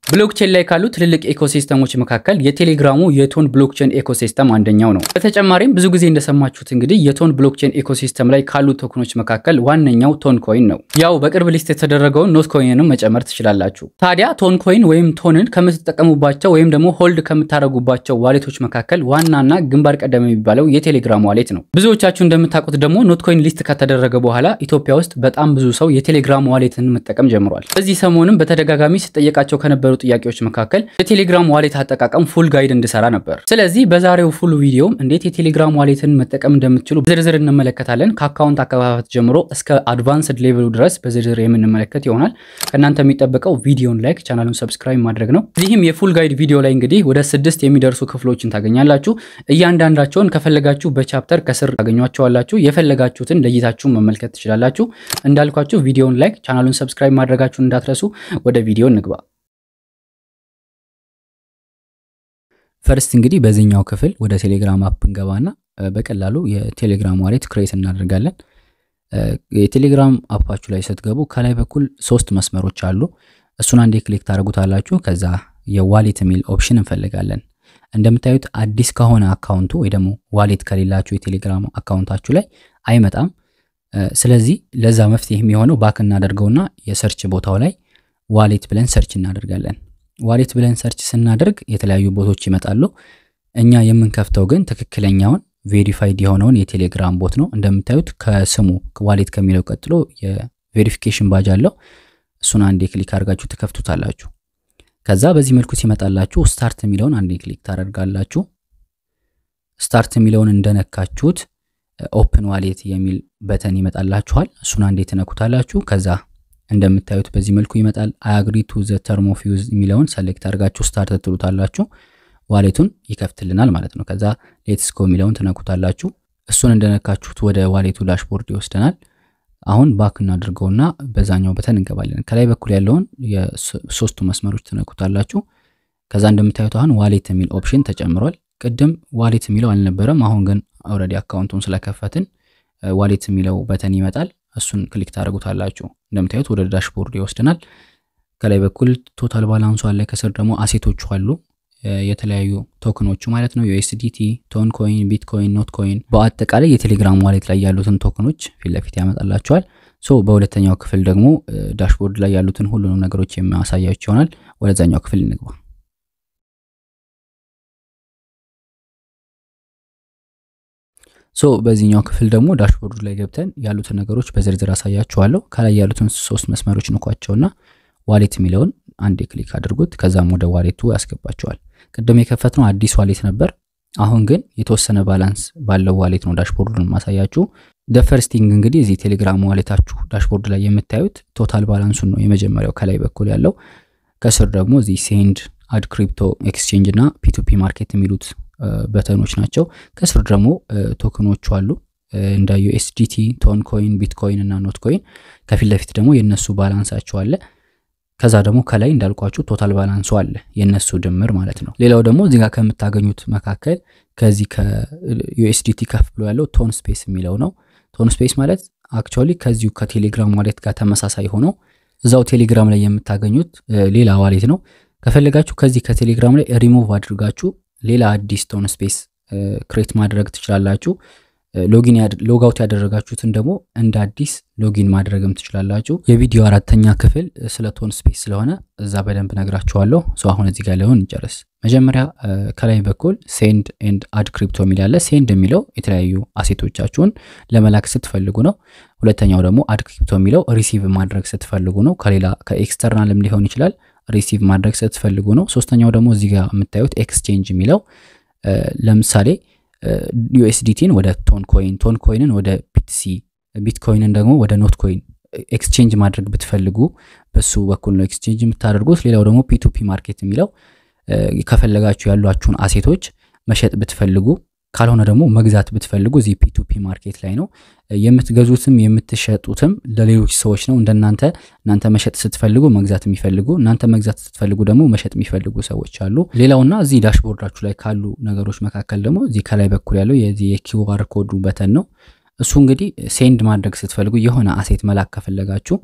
ብሎክቼን ላይ ካሉ ትልልቅ ኤኮሲስተሞች መካከል የቴሌግራሙ የቶን ብሎክቼን ኤኮሲስተም አንደኛው ነው። በተጨማሪም ብዙ ጊዜ እንደሰማችሁት እንግዲህ የቶን ብሎክቼን ኤኮሲስተም ላይ ካሉ ቶክኖች መካከል ዋነኛው ቶን ኮይን ነው። ያው በቅርብ ሊስት የተደረገውን ኖት ኮይንንም መጨመር ትችላላችሁ። ታዲያ ቶን ኮይን ወይም ቶንን ከምትጠቀሙባቸው ወይም ደግሞ ሆልድ ከምታደርጉባቸው ዋሌቶች መካከል ዋናና ግንባር ቀደም የሚባለው የቴሌግራም ዋሌት ነው። ብዙዎቻችሁ እንደምታውቁት ደግሞ ኖት ኮይን ሊስት ከተደረገ በኋላ ኢትዮጵያ ውስጥ በጣም ብዙ ሰው የቴሌግራም ዋሌትን መጠቀም ጀምሯል። በዚህ ሰሞንም በተደጋጋሚ ስጠየቃቸው ከነበሩ ጥያቄዎች መካከል የቴሌግራም ዋሌት አጠቃቀም ፉል ጋይድ እንድሰራ ነበር። ስለዚህ በዛሬው ፉል ቪዲዮም እንዴት የቴሌግራም ዋሌትን መጠቀም እንደምትችሉ በዝርዝር እንመለከታለን። ከአካውንት አከፋፈት ጀምሮ እስከ አድቫንስድ ሌቭሉ ድረስ በዝርዝር የምንመለከት ይሆናል። ከእናንተ የሚጠበቀው ቪዲዮን ላይክ፣ ቻናሉን ሰብስክራይብ ማድረግ ነው። እዚህም የፉል ጋይድ ቪዲዮ ላይ እንግዲህ ወደ ስድስት የሚደርሱ ክፍሎችን ታገኛላችሁ። እያንዳንዳቸውን ከፈለጋችሁ በቻፕተር ከስር ታገኟቸዋላችሁ። የፈለጋችሁትን ለይታችሁ መመልከት ትችላላችሁ። እንዳልኳችሁ ቪዲዮን ላይክ፣ ቻናሉን ሰብስክራይብ ማድረጋችሁን እንዳትረሱ። ወደ ቪዲዮ እንግባ። ፈርስት እንግዲህ በዚህኛው ክፍል ወደ ቴሌግራም አፕ እንገባና በቀላሉ የቴሌግራም ዋሌት ክሬት እናደርጋለን። የቴሌግራም አፓችሁ ላይ ስትገቡ ከላይ በኩል ሶስት መስመሮች አሉ። እሱን አንዴ ክሊክ ታደርጉታላችሁ። ከዛ የዋሌት የሚል ኦፕሽን እንፈልጋለን። እንደምታዩት አዲስ ከሆነ አካውንቱ ወይ ደግሞ ዋሌት ከሌላችሁ የቴሌግራም አካውንታችሁ ላይ አይመጣም። ስለዚህ ለዛ መፍትሄ የሚሆነው ባክ እናደርገውና የሰርች ቦታው ላይ ዋሌት ብለን ሰርች እናደርጋለን። ዋሌት ብለን ሰርች ስናደርግ የተለያዩ ቦቶች ይመጣሉ። እኛ የምንከፍተው ግን ትክክለኛውን ቬሪፋይድ የሆነውን የቴሌግራም ቦት ነው። እንደምታዩት ከስሙ ዋሌት ከሚለው ቀጥሎ የቬሪፊኬሽን ባጅ አለው። እሱን አንዴ ክሊክ አድርጋችሁ ትከፍቱታላችሁ። ከዛ በዚህ መልኩ ሲመጣላችሁ ስታርት የሚለውን አንዴ ክሊክ ታደርጋላችሁ። ስታርት የሚለውን እንደነካችሁት ኦፕን ዋሌት የሚል በተን ይመጣላችኋል። እሱን አንዴ ትነኩታላችሁ። ከዛ እንደምታዩት በዚህ መልኩ ይመጣል። አያግሪ ቱ ዘ ተርም ኦፍ ዩዝ የሚለውን ሰሌክት አድርጋችሁ ስታርት ትሉታላችሁ። ዋሌቱን ይከፍትልናል ማለት ነው። ከዛ ሌትስ ጎ የሚለውን ትነኩታላችሁ። እሱን እንደነካችሁት ወደ ዋሌቱ ዳሽቦርድ ይወስደናል። አሁን ባክ እናድርገውና በዛኛው በተን እንገባለን። ከላይ በኩል ያለውን የሶስቱ መስመሮች ትነኩታላችሁ። ከዛ እንደምታዩት አሁን ዋሌት የሚል ኦፕሽን ተጨምሯል። ቅድም ዋሌት የሚለው አልነበረም። አሁን ግን ኦልሬዲ አካውንቱን ስለከፈትን ዋሌት የሚለው በተን ይመጣል። እሱን ክሊክ ታደርጉታላችሁ። እንደምታዩት ወደ ዳሽቦርድ ይወስደናል። ከላይ በኩል ቶታል ባላንሱ አለ። ከስር ደግሞ አሴቶቹ አሉ የተለያዩ ቶክኖቹ ማለት ነው። ዩኤስዲቲ፣ ቶን ኮይን፣ ቢትኮይን፣ ኖት ኮይን በአጠቃላይ የቴሌግራም ዋሌት ላይ ያሉትን ቶክኖች ፊት ለፊት ያመጣላቸዋል። ሶ በሁለተኛው ክፍል ደግሞ ዳሽቦርድ ላይ ያሉትን ሁሉንም ነገሮች የሚያሳያቸው ይሆናል። ወደዛኛው ክፍል እንግባ። ሶ በዚህኛው ክፍል ደግሞ ዳሽቦርዱ ላይ ገብተን ያሉትን ነገሮች በዝርዝር አሳያችኋለሁ። ከላይ ያሉትን ሶስት መስመሮች ንኳቸውና ዋሌት የሚለውን አንዴ ክሊክ አድርጉት። ከዛም ወደ ዋሌቱ ያስገባቸዋል። ቅድም የከፈትነው አዲስ ዋሌት ነበር። አሁን ግን የተወሰነ ባላንስ ባለው ዋሌት ነው ዳሽቦርዱን ማሳያችሁ። ደፈርስቲንግ እንግዲህ እዚህ ቴሌግራም ዋሌታችሁ ዳሽቦርድ ላይ የምታዩት ቶታል ባላንሱን ነው የመጀመሪያው ከላይ በኩል ያለው። ከስር ደግሞ እዚህ ሴንድ፣ አድ ክሪፕቶ ኤክስቼንጅ እና ፒቱፒ ማርኬት የሚሉት በተኖች ናቸው። ከስር ደግሞ ቶክኖቹ አሉ እንደ ዩኤስዲቲ፣ ቶን ኮይን፣ ቢትኮይን እና ኖት ኮይን። ከፊት ለፊት ደግሞ የእነሱ ባላንሳቸው አለ። ከዛ ደግሞ ከላይ እንዳልኳችሁ ቶታል ባላንሱ አለ የእነሱ ድምር ማለት ነው። ሌላው ደግሞ እዚህ ጋር ከምታገኙት መካከል ከዚህ ከዩኤስዲቲ ከፍ ብሎ ያለው ቶን ስፔስ የሚለው ነው። ቶን ስፔስ ማለት አክቹዋሊ ከዚሁ ከቴሌግራም ዋሌት ጋር ተመሳሳይ ሆኖ እዛው ቴሌግራም ላይ የምታገኙት ሌላ ዋሌት ነው። ከፈለጋችሁ ከዚህ ከቴሌግራም ላይ ሪሙቭ አድርጋችሁ ሌላ አዲስ ቶን ስፔስ ክሬት ማድረግ ትችላላችሁ። ሎጊን ሎጋውት ያደረጋችሁትን ደግሞ እንደ አዲስ ሎጊን ማድረግም ትችላላችሁ። የቪዲዮ አራተኛ ክፍል ስለ ቶን ስፔስ ስለሆነ እዛ በደንብ ነግራችኋለሁ። ሰው አሁን እዚህ ጋር ላይሆን እንጨርስ። መጀመሪያ ከላይ በኩል ሴንድ ኤንድ አድ ክሪፕቶ የሚል አለ። ሴንድ የሚለው የተለያዩ አሴቶቻችሁን ለመላክ ስትፈልጉ ነው። ሁለተኛው ደግሞ አድ ክሪፕቶ የሚለው ሪሲቭ ማድረግ ስትፈልጉ ነው። ከሌላ ከኤክስተርናልም ሊሆን ይችላል ሪሲቭ ማድረግ ስትፈልጉ ነው። ሶስተኛው ደግሞ እዚህ ጋር የምታዩት ኤክስቼንጅ የሚለው ለምሳሌ ዩኤስዲቲን ወደ ቶን ኮይን፣ ቶን ኮይንን ወደ ቢትሲ፣ ቢትኮይንን ደግሞ ወደ ኖት ኮይን ኤክስቼንጅ ማድረግ ብትፈልጉ በሱ በኩል ነው ኤክስቼንጅ የምታደርጉት። ሌላው ደግሞ ፒቱፒ ማርኬት የሚለው ከፈለጋችሁ ያሏችሁን አሴቶች መሸጥ ብትፈልጉ ካልሆነ ደግሞ መግዛት ብትፈልጉ እዚህ ፒቱፒ ማርኬት ላይ ነው የምትገዙትም የምትሸጡትም ለሌሎች ሰዎች ነው። እንደናንተ እናንተ መሸጥ ስትፈልጉ መግዛት የሚፈልጉ እናንተ መግዛት ስትፈልጉ ደግሞ መሸጥ የሚፈልጉ ሰዎች አሉ። ሌላውና እዚህ ዳሽቦርዳችሁ ላይ ካሉ ነገሮች መካከል ደግሞ እዚህ ከላይ በኩል ያለው የዚህ የኪውአር ኮዱ በተን ነው። እሱ እንግዲህ ሴንድ ማድረግ ስትፈልጉ የሆነ አሴት መላክ ከፈለጋችሁ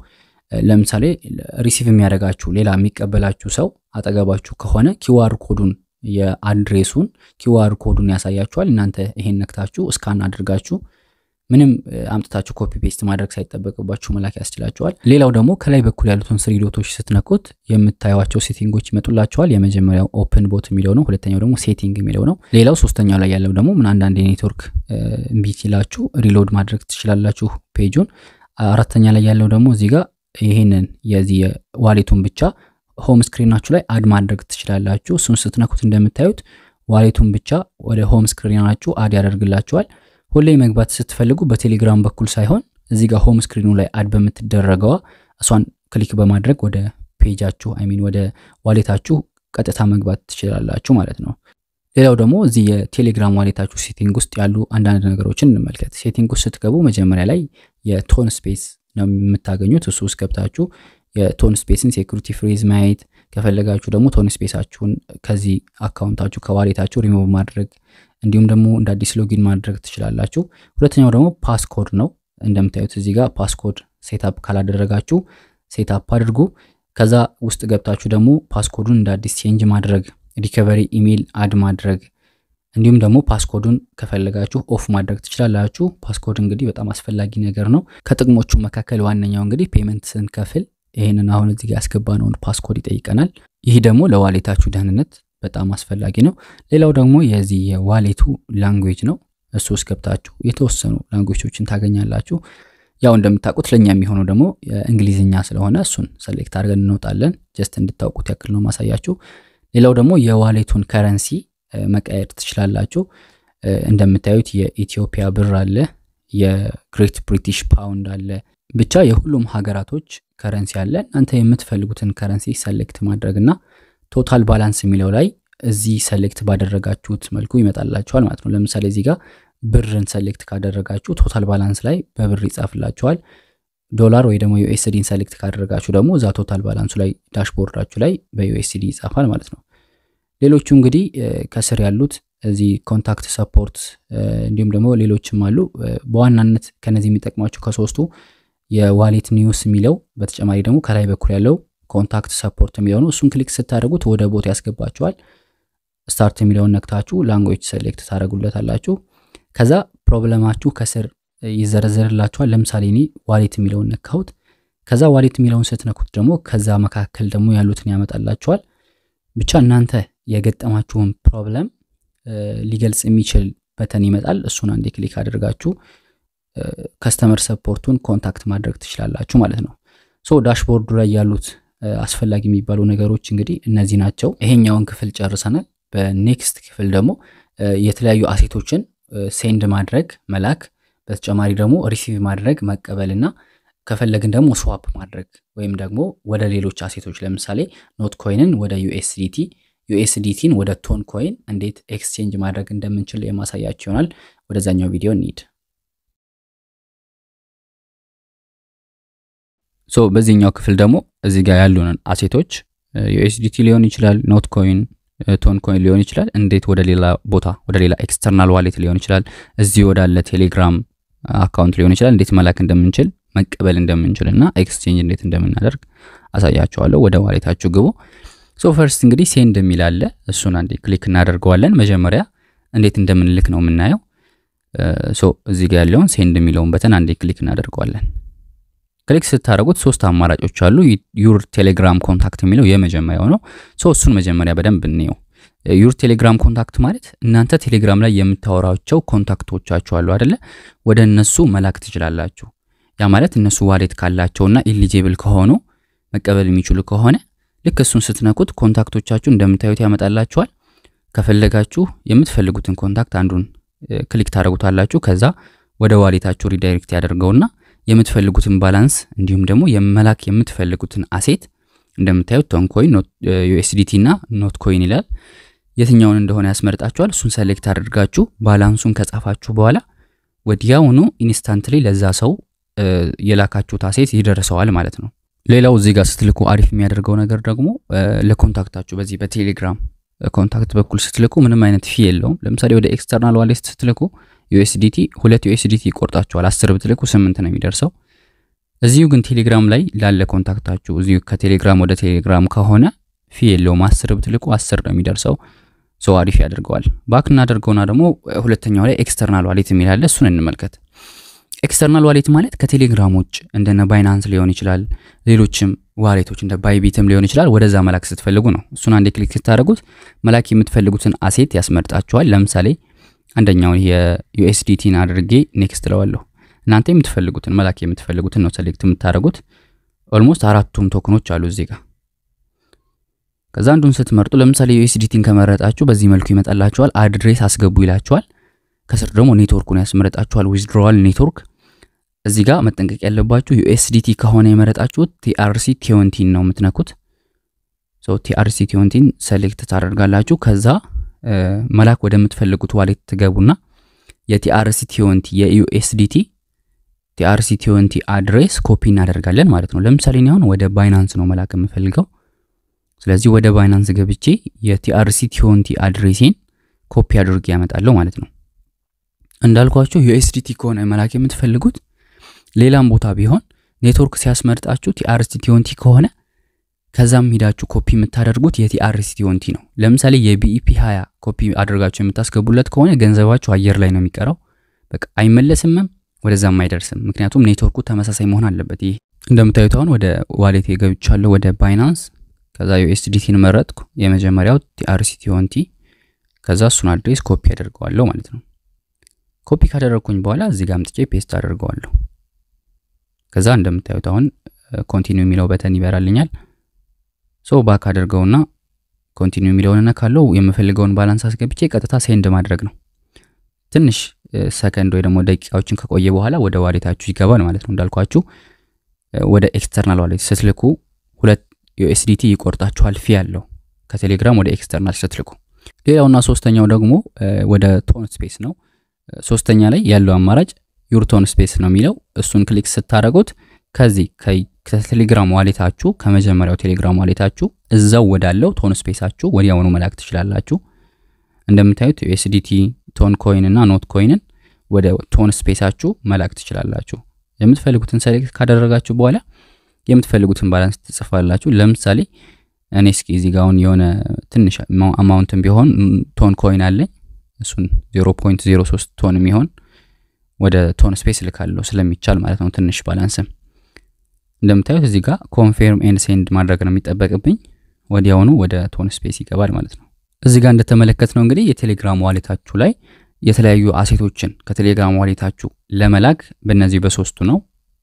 ለምሳሌ ሪሲቭ የሚያደርጋችሁ ሌላ የሚቀበላችሁ ሰው አጠገባችሁ ከሆነ ኪዋር ኮዱን የአድሬሱን ኪዋር ኮዱን ያሳያችኋል። እናንተ ይሄን ነክታችሁ እስካን አድርጋችሁ ምንም አምጥታችሁ ኮፒ ፔስት ማድረግ ሳይጠበቅባችሁ መላክ ያስችላቸዋል። ሌላው ደግሞ ከላይ በኩል ያሉትን ስሪ ዶቶች ስትነኩት የምታዩቸው ሴቲንጎች ይመጡላቸዋል። የመጀመሪያው ኦፕን ቦት የሚለው ነው። ሁለተኛው ደግሞ ሴቲንግ የሚለው ነው። ሌላው ሶስተኛው ላይ ያለው ደግሞ ምን አንዳንድ የኔትወርክ እምቢ ሲላችሁ ሪሎድ ማድረግ ትችላላችሁ ፔጁን። አራተኛ ላይ ያለው ደግሞ እዚህ ጋር ይህንን የዚህ ዋሌቱን ብቻ ሆም ስክሪናችሁ ላይ አድ ማድረግ ትችላላችሁ። እሱን ስትነኩት እንደምታዩት ዋሌቱን ብቻ ወደ ሆም ስክሪናችሁ አድ ያደርግላችኋል። ሁሌ መግባት ስትፈልጉ በቴሌግራም በኩል ሳይሆን እዚህ ጋር ሆም ስክሪኑ ላይ አድ በምትደረገዋ እሷን ክሊክ በማድረግ ወደ ፔጃችሁ አይሚን ወደ ዋሌታችሁ ቀጥታ መግባት ትችላላችሁ ማለት ነው። ሌላው ደግሞ እዚህ የቴሌግራም ዋሌታችሁ ሴቲንግ ውስጥ ያሉ አንዳንድ ነገሮችን እንመልከት። ሴቲንግ ውስጥ ስትገቡ መጀመሪያ ላይ የቶን ስፔስ ነው የምታገኙት። እሱ ውስጥ ገብታችሁ የቶን ስፔስን ሴኩሪቲ ፍሬዝ ማየት ከፈለጋችሁ ደግሞ ቶን ስፔሳችሁን ከዚህ አካውንታችሁ ከዋሌታችሁ ሪሞቭ ማድረግ እንዲሁም ደግሞ እንደ አዲስ ሎጊን ማድረግ ትችላላችሁ። ሁለተኛው ደግሞ ፓስኮድ ነው። እንደምታዩት እዚህ ጋር ፓስኮድ ሴታፕ ካላደረጋችሁ ሴታፕ አድርጉ። ከዛ ውስጥ ገብታችሁ ደግሞ ፓስኮዱን እንደ አዲስ ቼንጅ ማድረግ፣ ሪከቨሪ ኢሜይል አድ ማድረግ እንዲሁም ደግሞ ፓስኮዱን ከፈለጋችሁ ኦፍ ማድረግ ትችላላችሁ። ፓስኮድ እንግዲህ በጣም አስፈላጊ ነገር ነው። ከጥቅሞቹ መካከል ዋነኛው እንግዲህ ፔመንት ስንከፍል ይህንን አሁን እዚህ ጋር ያስገባነውን ፓስኮድ ይጠይቀናል። ይህ ደግሞ ለዋሌታችሁ ደህንነት በጣም አስፈላጊ ነው። ሌላው ደግሞ የዚህ የዋሌቱ ላንጉዌጅ ነው። እሱ ውስጥ ገብታችሁ የተወሰኑ ላንጉዌጆችን ታገኛላችሁ። ያው እንደምታውቁት ለእኛ የሚሆነው ደግሞ እንግሊዝኛ ስለሆነ እሱን ሰሌክት አድርገን እንወጣለን። ጀስት እንድታውቁት ያክል ነው ማሳያችሁ። ሌላው ደግሞ የዋሌቱን ከረንሲ መቀየር ትችላላችሁ። እንደምታዩት የኢትዮጵያ ብር አለ፣ የግሬት ብሪቲሽ ፓውንድ አለ። ብቻ የሁሉም ሀገራቶች ከረንሲ አለ። እናንተ የምትፈልጉትን ከረንሲ ሰሌክት ማድረግ እና ቶታል ባላንስ የሚለው ላይ እዚህ ሰሌክት ባደረጋችሁት መልኩ ይመጣላችኋል ማለት ነው። ለምሳሌ እዚህ ጋር ብርን ሰሌክት ካደረጋችሁ ቶታል ባላንስ ላይ በብር ይጻፍላችኋል። ዶላር ወይ ደግሞ ዩኤስዲን ሰሌክት ካደረጋችሁ ደግሞ እዛ ቶታል ባላንሱ ላይ ዳሽቦርዳችሁ ላይ በዩኤስዲ ይጻፋል ማለት ነው። ሌሎቹ እንግዲህ ከስር ያሉት እዚህ ኮንታክት ሰፖርት እንዲሁም ደግሞ ሌሎችም አሉ። በዋናነት ከነዚህ የሚጠቅሟቸው ከሶስቱ የዋሌት ኒውስ የሚለው በተጨማሪ ደግሞ ከላይ በኩል ያለው ኮንታክት ሰፖርት የሚለው ነው። እሱን ክሊክ ስታደርጉት ወደ ቦት ያስገባችኋል። ስታርት የሚለውን ነክታችሁ ላንጉዌጅ ሴሌክት ታደርጉለታላችሁ። ከዛ ፕሮብለማችሁ ከስር ይዘረዘርላችኋል። ለምሳሌ እኔ ዋሌት የሚለውን ነካሁት። ከዛ ዋሌት የሚለውን ስትነኩት ደግሞ ከዛ መካከል ደግሞ ያሉትን ያመጣላችኋል። ብቻ እናንተ የገጠማችሁን ፕሮብለም ሊገልጽ የሚችል በተን ይመጣል። እሱን አንዴ ክሊክ አድርጋችሁ ከስተመር ሰፖርቱን ኮንታክት ማድረግ ትችላላችሁ ማለት ነው። ሶ ዳሽቦርዱ ላይ ያሉት አስፈላጊ የሚባሉ ነገሮች እንግዲህ እነዚህ ናቸው። ይሄኛውን ክፍል ጨርሰናል። በኔክስት ክፍል ደግሞ የተለያዩ አሴቶችን ሴንድ ማድረግ መላክ፣ በተጨማሪ ደግሞ ሪሲቭ ማድረግ መቀበልና ከፈለግን ደግሞ ስዋፕ ማድረግ ወይም ደግሞ ወደ ሌሎች አሴቶች ለምሳሌ ኖት ኮይንን ወደ ዩኤስዲቲ ዩኤስዲቲን ወደ ቶን ኮይን እንዴት ኤክስቼንጅ ማድረግ እንደምንችል የማሳያቸው ይሆናል። ወደዛኛው ቪዲዮ እንሂድ። ሶ በዚህኛው ክፍል ደግሞ እዚህ ጋር ያሉንን አሴቶች ዩኤስዲቲ ሊሆን ይችላል፣ ኖት ኮይን፣ ቶን ኮይን ሊሆን ይችላል። እንዴት ወደ ሌላ ቦታ ወደ ሌላ ኤክስተርናል ዋሌት ሊሆን ይችላል፣ እዚህ ወዳለ ቴሌግራም አካውንት ሊሆን ይችላል፣ እንዴት መላክ እንደምንችል መቀበል እንደምንችል እና ኤክስቼንጅ እንዴት እንደምናደርግ አሳያቸዋለሁ። ወደ ዋሌታችሁ ግቡ። ሶ ፈርስት እንግዲህ ሴንድ የሚል አለ። እሱን አንዴ ክሊክ እናደርገዋለን። መጀመሪያ እንዴት እንደምንልክ ነው የምናየው። ሶ እዚህ ጋር ያለውን ሴንድ የሚለውን በተን አንዴ ክሊክ እናደርገዋለን። ክሊክ ስታደርጉት ሶስት አማራጮች አሉ። ዩር ቴሌግራም ኮንታክት የሚለው የመጀመሪያው ነው። ሶ እሱን መጀመሪያ በደንብ እንየው። ዩር ቴሌግራም ኮንታክት ማለት እናንተ ቴሌግራም ላይ የምታወራቸው ኮንታክቶቻችሁ አሉ አደለ? ወደ እነሱ መላክ ትችላላችሁ። ያ ማለት እነሱ ዋሌት ካላቸውና ኢሊጂብል ከሆኑ መቀበል የሚችሉ ከሆነ ልክ እሱን ስትነኩት ኮንታክቶቻችሁ እንደምታዩት ያመጣላችኋል። ከፈለጋችሁ የምትፈልጉትን ኮንታክት አንዱን ክሊክ ታደርጉታላችሁ። ከዛ ወደ ዋሌታችሁ ሪዳይሬክት ያደርገውና የምትፈልጉትን ባላንስ እንዲሁም ደግሞ የመላክ የምትፈልጉትን አሴት እንደምታዩት ቶን ኮይን፣ ዩኤስዲቲ እና ኖት ኮይን ይላል። የትኛውን እንደሆነ ያስመርጣችኋል። እሱን ሰሌክት አድርጋችሁ ባላንሱን ከጻፋችሁ በኋላ ወዲያውኑ ኢንስታንትሊ ለዛ ሰው የላካችሁት አሴት ይደርሰዋል ማለት ነው። ሌላው እዚህ ጋር ስትልኩ አሪፍ የሚያደርገው ነገር ደግሞ ለኮንታክታችሁ በዚህ በቴሌግራም ኮንታክት በኩል ስትልኩ ምንም አይነት ፊ የለውም። ለምሳሌ ወደ ኤክስተርናል ዋሌት ስትልኩ ዩኤስዲቲ ሁለት ዩኤስዲቲ ይቆርጣችኋል። አስር ብትልኩ ስምንት ነው የሚደርሰው። እዚሁ ግን ቴሌግራም ላይ ላለ ኮንታክታችሁ እዚሁ ከቴሌግራም ወደ ቴሌግራም ከሆነ ፊ የለውም። አስር ብትልቁ አስር ነው የሚደርሰው። ሰው አሪፍ ያደርገዋል። ባክ እናደርገውና ደግሞ ሁለተኛው ላይ ኤክስተርናል ዋሌት የሚላለ እሱን እንመልከት። ኤክስተርናል ዋሌት ማለት ከቴሌግራም ውጭ እንደነ ባይናንስ ሊሆን ይችላል፣ ሌሎችም ዋሌቶች እንደ ባይቢትም ሊሆን ይችላል። ወደዛ መላክ ስትፈልጉ ነው። እሱን አንዴ ክሊክ ስታደርጉት መላክ የምትፈልጉትን አሴት ያስመርጣችኋል። ለምሳሌ አንደኛውን የዩኤስዲቲን አድርጌ ኔክስት እለዋለሁ። እናንተ የምትፈልጉትን መላክ የምትፈልጉትን ነው ሴሌክት የምታደርጉት። ኦልሞስት አራቱም ቶክኖች አሉ እዚህ ጋር። ከዛ አንዱን ስትመርጡ ለምሳሌ ዩኤስዲቲን ከመረጣችሁ በዚህ መልኩ ይመጣላችኋል። አድሬስ አስገቡ ይላችኋል። ከስር ደግሞ ኔትወርኩን ያስመረጣችኋል። ዊዝድሮዋል ኔትወርክ እዚህ ጋር መጠንቀቅ ያለባችሁ ዩኤስዲቲ ከሆነ የመረጣችሁት ቲአርሲ ቲዮንቲን ነው የምትነኩት። ቲአርሲ ቲዮንቲን ሴሌክት ታደርጋላችሁ። ከዛ መላክ ወደምትፈልጉት ዋሌት ትገቡና የቲአርሲ ቲዮንቲ የዩኤስዲቲ ቲአርሲ ቲዮንቲ አድሬስ ኮፒ እናደርጋለን ማለት ነው። ለምሳሌ እኔ አሁን ወደ ባይናንስ ነው መላክ የምፈልገው። ስለዚህ ወደ ባይናንስ ገብቼ የቲአርሲ ቲዮንቲ አድሬሴን ኮፒ አድርጌ ያመጣለሁ ማለት ነው። እንዳልኳችሁ ዩኤስዲቲ ከሆነ መላክ የምትፈልጉት ሌላም ቦታ ቢሆን ኔትወርክ ሲያስመርጣችሁ ቲአርሲ ቲዮንቲ ከሆነ ከዛም ሂዳችሁ ኮፒ የምታደርጉት የቲአርሲ ቲዮንቲ ነው። ለምሳሌ የቢኢፒ 20 ኮፒ አድርጋችሁ የምታስገቡለት ከሆነ ገንዘባችሁ አየር ላይ ነው የሚቀረው። በቃ አይመለስምም፣ ወደዛም አይደርስም። ምክንያቱም ኔትወርኩ ተመሳሳይ መሆን አለበት። ይሄ እንደምታዩት አሁን ወደ ዋሌት የገብቻለሁ፣ ወደ ባይናንስ። ከዛ ዩኤስዲቲን መረጥኩ። የመጀመሪያው ቲአርሲ ቲዮንቲ። ከዛ እሱን አድሬስ ኮፒ አደርገዋለሁ ማለት ነው። ኮፒ ካደረግኩኝ በኋላ እዚህ ጋር አምጥቼ ፔስት አደርገዋለሁ። ከዛ እንደምታዩት አሁን ኮንቲኒው የሚለው በተን ይበራልኛል። ሶ ባክ አድርገውና ኮንቲኒው የሚለውን ነካለው። የምፈልገውን ባላንስ አስገብቼ ቀጥታ ሴንድ ማድረግ ነው። ትንሽ ሰከንድ ወይ ደግሞ ደቂቃዎችን ከቆየ በኋላ ወደ ዋሌታችሁ ይገባል ማለት ነው። እንዳልኳችሁ ወደ ኤክስተርናል ዋሌት ስትልኩ ሁለት ዩኤስዲቲ ይቆርጣችኋል ፊ ያለው ከቴሌግራም ወደ ኤክስተርናል ስትልኩ። ሌላውና ሶስተኛው ደግሞ ወደ ቶን ስፔስ ነው። ሶስተኛ ላይ ያለው አማራጭ ዩርቶን ስፔስ ነው የሚለው እሱን ክሊክ ስታደረጉት ከዚህ ከቴሌግራም ዋሌታችሁ ከመጀመሪያው ቴሌግራም ዋሌታችሁ እዛው ወዳለው ቶን ስፔሳችሁ ወዲያውኑ መላክ ትችላላችሁ። እንደምታዩት ዩኤስዲቲ ቶን ኮይን እና ኖት ኮይንን ወደ ቶን ስፔሳችሁ መላክ ትችላላችሁ። የምትፈልጉትን ሰሌክት ካደረጋችሁ በኋላ የምትፈልጉትን ባላንስ ትጽፋላችሁ። ለምሳሌ እኔ እስኪ እዚህ ጋር አሁን የሆነ ትንሽ አማውንትን ቢሆን ቶን ኮይን አለኝ እሱን 0.03 ቶን የሚሆን ወደ ቶን ስፔስ ልካለሁ ስለሚቻል ማለት ነው። ትንሽ ባላንስም እንደምታዩት እዚህ ጋር ኮንፌርም ኤንድ ሴንድ ማድረግ ነው የሚጠበቅብኝ። ወዲያውኑ ወደ ቶን ስፔስ ይገባል ማለት ነው። እዚህ ጋር እንደተመለከት ነው እንግዲህ የቴሌግራም ዋሌታችሁ ላይ የተለያዩ አሴቶችን ከቴሌግራም ዋሌታችሁ ለመላክ በእነዚህ በሶስቱ ነው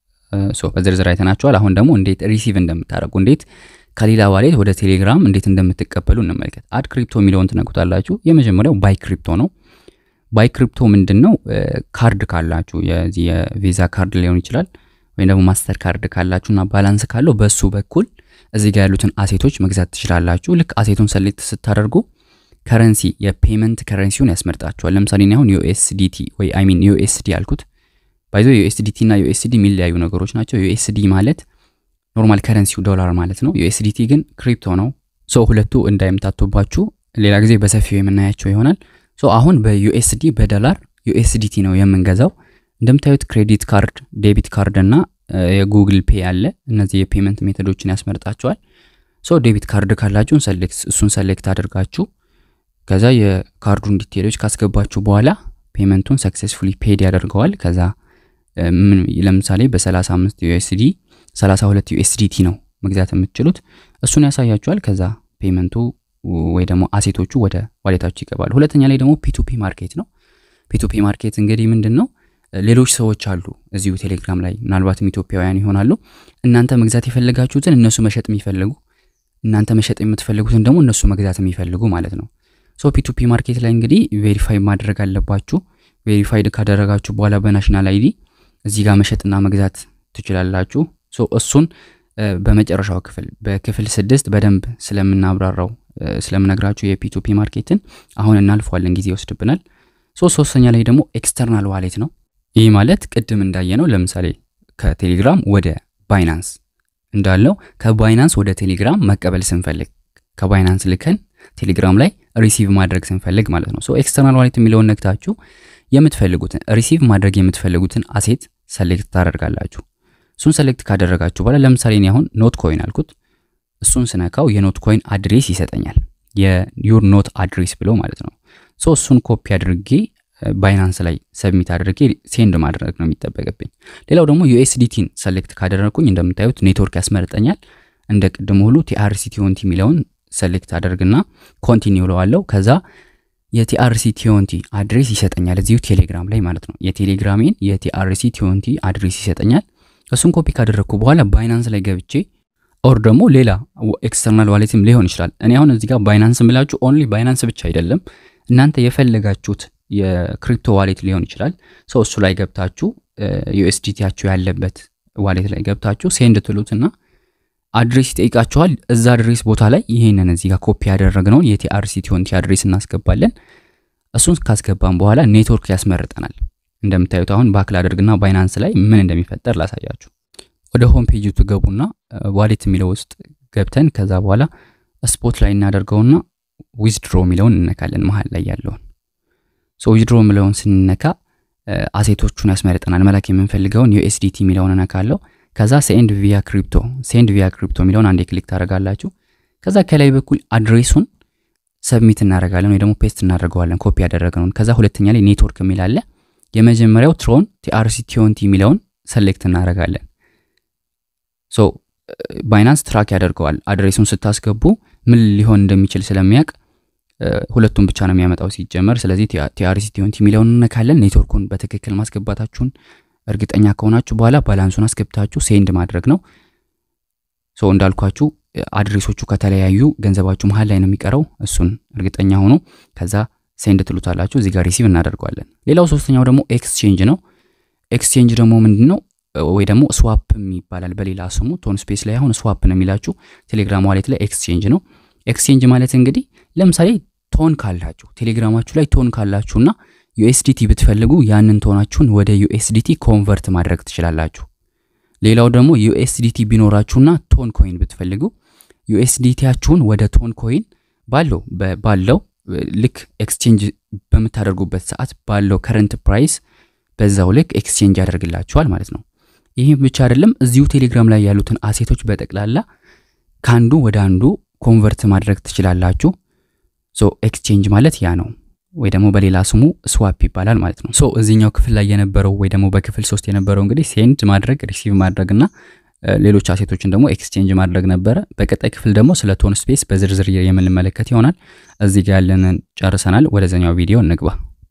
በዝርዝር አይተናቸዋል። አሁን ደግሞ እንዴት ሪሲቭ እንደምታደርጉ እንዴት ከሌላ ዋሌት ወደ ቴሌግራም እንዴት እንደምትቀበሉ እንመልከት። አድ ክሪፕቶ የሚለውን ትነኩታላችሁ። የመጀመሪያው ባይ ክሪፕቶ ነው። ባይ ክሪፕቶ ምንድን ነው? ካርድ ካላችሁ የዚህ የቪዛ ካርድ ሊሆን ይችላል ወይም ደግሞ ማስተር ካርድ ካላችሁ እና ባላንስ ካለው በሱ በኩል እዚህ ጋር ያሉትን አሴቶች መግዛት ትችላላችሁ። ልክ አሴቱን ሰሌክት ስታደርጉ ከረንሲ የፔመንት ከረንሲውን ያስመርጣችኋል። ለምሳሌ አሁን ዩኤስዲቲ ወይ አይ ሚን ዩኤስዲ አልኩት። ባይዞ ዩኤስዲቲ እና ዩኤስዲ የሚለያዩ ነገሮች ናቸው። ዩኤስዲ ማለት ኖርማል ከረንሲው ዶላር ማለት ነው። ዩኤስዲቲ ግን ክሪፕቶ ነው። ሶ ሁለቱ እንዳይምታቱባችሁ ሌላ ጊዜ በሰፊው የምናያቸው ይሆናል። ሶ አሁን በዩኤስዲ በዶላር ዩኤስዲቲ ነው የምንገዛው። እንደምታዩት ክሬዲት ካርድ፣ ዴቢት ካርድ እና የጉግል ፔ አለ። እነዚህ የፔመንት ሜቶዶችን ያስመርጣቸዋል። ሶ ዴቢት ካርድ ካላችሁ እሱን ሰሌክት አድርጋችሁ ከዛ የካርዱን ዲቴሎች ካስገባችሁ በኋላ ፔመንቱን ሰክሴስፉሊ ፔድ ያደርገዋል። ከዛ ለምሳሌ በ35 ዩኤስዲ 32 ዩኤስዲቲ ነው መግዛት የምትችሉት እሱን ያሳያችኋል። ከዛ ፔመንቱ ወይ ደግሞ አሴቶቹ ወደ ዋሌታችሁ ይገባሉ። ሁለተኛ ላይ ደግሞ ፒቱፒ ማርኬት ነው። ፒቱፒ ማርኬት እንግዲህ ምንድን ነው? ሌሎች ሰዎች አሉ እዚሁ ቴሌግራም ላይ ምናልባትም ኢትዮጵያውያን ይሆናሉ። እናንተ መግዛት የፈለጋችሁትን እነሱ መሸጥ የሚፈልጉ እናንተ መሸጥ የምትፈልጉትን ደግሞ እነሱ መግዛት የሚፈልጉ ማለት ነው። ሶ ፒቱፒ ማርኬት ላይ እንግዲህ ቬሪፋይ ማድረግ አለባችሁ። ቬሪፋይድ ካደረጋችሁ በኋላ በናሽናል አይዲ እዚህ ጋር መሸጥና መግዛት ትችላላችሁ። ሶ እሱን በመጨረሻው ክፍል በክፍል ስድስት በደንብ ስለምናብራራው ስለምነግራችሁ የፒቱፒ ማርኬትን አሁን እናልፈዋለን፣ ጊዜ ይወስድብናል። ሶ ሶስተኛ ላይ ደግሞ ኤክስተርናል ዋሌት ነው። ይህ ማለት ቅድም እንዳየነው ለምሳሌ ከቴሌግራም ወደ ባይናንስ እንዳለው ከባይናንስ ወደ ቴሌግራም መቀበል ስንፈልግ ከባይናንስ ልከን ቴሌግራም ላይ ሪሲቭ ማድረግ ስንፈልግ ማለት ነው። ሶ ኤክስተርናል ዋሌት የሚለውን ነግታችሁ የምትፈልጉትን ሪሲቭ ማድረግ የምትፈልጉትን አሴት ሰሌክት ታደርጋላችሁ። እሱን ሰሌክት ካደረጋችሁ በኋላ ለምሳሌ እኔ አሁን ኖት ኮይን አልኩት። እሱን ስነካው የኖት ኮይን አድሬስ ይሰጠኛል። የዩር ኖት አድሬስ ብሎ ማለት ነው። ሶ እሱን ኮፒ አድርጌ ባይናንስ ላይ ሰብሚት አድርጌ ሴንድ ማድረግ ነው የሚጠበቅብኝ። ሌላው ደግሞ ዩኤስዲቲን ሰሌክት ካደረግኩኝ እንደምታዩት ኔትወርክ ያስመርጠኛል። እንደ ቅድም ሁሉ ቲአርሲ ቲዮንቲ የሚለውን ሰሌክት አደርግና ኮንቲኒው ለዋለው ከዛ የቲአርሲ ቲዮንቲ አድሬስ ይሰጠኛል እዚሁ ቴሌግራም ላይ ማለት ነው። የቴሌግራሜን የቲአርሲ ቲዮንቲ አድሬስ ይሰጠኛል። እሱን ኮፒ ካደረግኩ በኋላ ባይናንስ ላይ ገብቼ ኦር ደግሞ ሌላ ኤክስተርናል ዋሌትም ሊሆን ይችላል። እኔ አሁን እዚህ ጋር ባይናንስ ምላችሁ ኦንሊ ባይናንስ ብቻ አይደለም፣ እናንተ የፈለጋችሁት የክሪፕቶ ዋሌት ሊሆን ይችላል። ሰው እሱ ላይ ገብታችሁ ዩኤስዲቲያችሁ ያለበት ዋሌት ላይ ገብታችሁ ሴንድ ትሉትና አድሬስ ይጠይቃችኋል። እዛ አድሬስ ቦታ ላይ ይሄንን እዚህ ጋር ኮፒ ያደረግነውን የቲአርሲ ቲዮንቲ አድሬስ እናስገባለን። እሱን ካስገባን በኋላ ኔትወርክ ያስመርጠናል። እንደምታዩት አሁን ባክል አድርግና ባይናንስ ላይ ምን እንደሚፈጠር ላሳያችሁ። ወደ ሆም ፔጅ ትገቡና ዋሌት የሚለው ውስጥ ገብተን ከዛ በኋላ ስፖት ላይ እናደርገውና ዊዝድሮ የሚለውን እነካለን መሀል ላይ ያለውን ሶ ዊዝድሮ የሚለውን ስንነካ አሴቶቹን ያስመርጠናል። መላክ የምንፈልገውን ዩኤስዲቲ የሚለውን እነካለው። ከዛ ሴንድ ቪያ ክሪፕቶ ሴንድ ቪያ ክሪፕቶ የሚለውን አንዴ ክሊክ ታደርጋላችሁ። ከዛ ከላይ በኩል አድሬሱን ሰብሚት እናደርጋለን ወይ ደግሞ ፔስት እናደርገዋለን ኮፒ ያደረግነውን። ከዛ ሁለተኛ ላይ ኔትወርክ የሚል አለ። የመጀመሪያው ትሮን ቲአርሲ ቲዮንቲ የሚለውን ሰሌክት እናደርጋለን። ሶ ባይናንስ ትራክ ያደርገዋል። አድሬሱን ስታስገቡ ምን ሊሆን እንደሚችል ስለሚያውቅ ሁለቱን ብቻ ነው የሚያመጣው ሲጀመር። ስለዚህ ቲአርሲ ቲዮንቲ የሚለውን እነካለን። ኔትወርኩን በትክክል ማስገባታችሁን እርግጠኛ ከሆናችሁ በኋላ ባላንሱን አስገብታችሁ ሴንድ ማድረግ ነው። ሶ እንዳልኳችሁ አድሬሶቹ ከተለያዩ ገንዘባችሁ መሀል ላይ ነው የሚቀረው። እሱን እርግጠኛ ሆኖ ከዛ ሴንድ ትሉታላችሁ። እዚህ ጋር ሪሲቭ እናደርገዋለን። ሌላው ሶስተኛው ደግሞ ኤክስቼንጅ ነው። ኤክስቼንጅ ደግሞ ምንድን ነው? ወይ ደግሞ ስዋፕም ይባላል በሌላ ስሙ። ቶን ስፔስ ላይ አሁን ስዋፕ ነው የሚላችሁ፣ ቴሌግራም ዋሌት ላይ ኤክስቼንጅ ነው። ኤክስቼንጅ ማለት እንግዲህ ለምሳሌ ቶን ካላችሁ ቴሌግራማችሁ ላይ ቶን ካላችሁና ዩኤስዲቲ ብትፈልጉ ያንን ቶናችሁን ወደ ዩኤስዲቲ ኮንቨርት ማድረግ ትችላላችሁ። ሌላው ደግሞ ዩኤስዲቲ ቢኖራችሁና ቶን ኮይን ብትፈልጉ ዩኤስዲቲያችሁን ወደ ቶን ኮይን ባለው ባለው ልክ ኤክስቼንጅ በምታደርጉበት ሰዓት ባለው ከረንት ፕራይስ በዛው ልክ ኤክስቼንጅ ያደርግላችኋል ማለት ነው። ይህም ብቻ አይደለም፣ እዚሁ ቴሌግራም ላይ ያሉትን አሴቶች በጠቅላላ ከአንዱ ወደ አንዱ ኮንቨርት ማድረግ ትችላላችሁ። ሶ ኤክስቼንጅ ማለት ያ ነው፣ ወይ ደግሞ በሌላ ስሙ ስዋፕ ይባላል ማለት ነው። ሶ እዚህኛው ክፍል ላይ የነበረው ወይ ደግሞ በክፍል ሶስት የነበረው እንግዲህ ሴንድ ማድረግ ሪሲቭ ማድረግ እና ሌሎች አሴቶችን ደግሞ ኤክስቼንጅ ማድረግ ነበረ። በቀጣይ ክፍል ደግሞ ስለ ቶን ስፔስ በዝርዝር የምንመለከት ይሆናል። እዚህ ጋር ያለንን ጨርሰናል። ወደዛኛው ቪዲዮ እንግባ።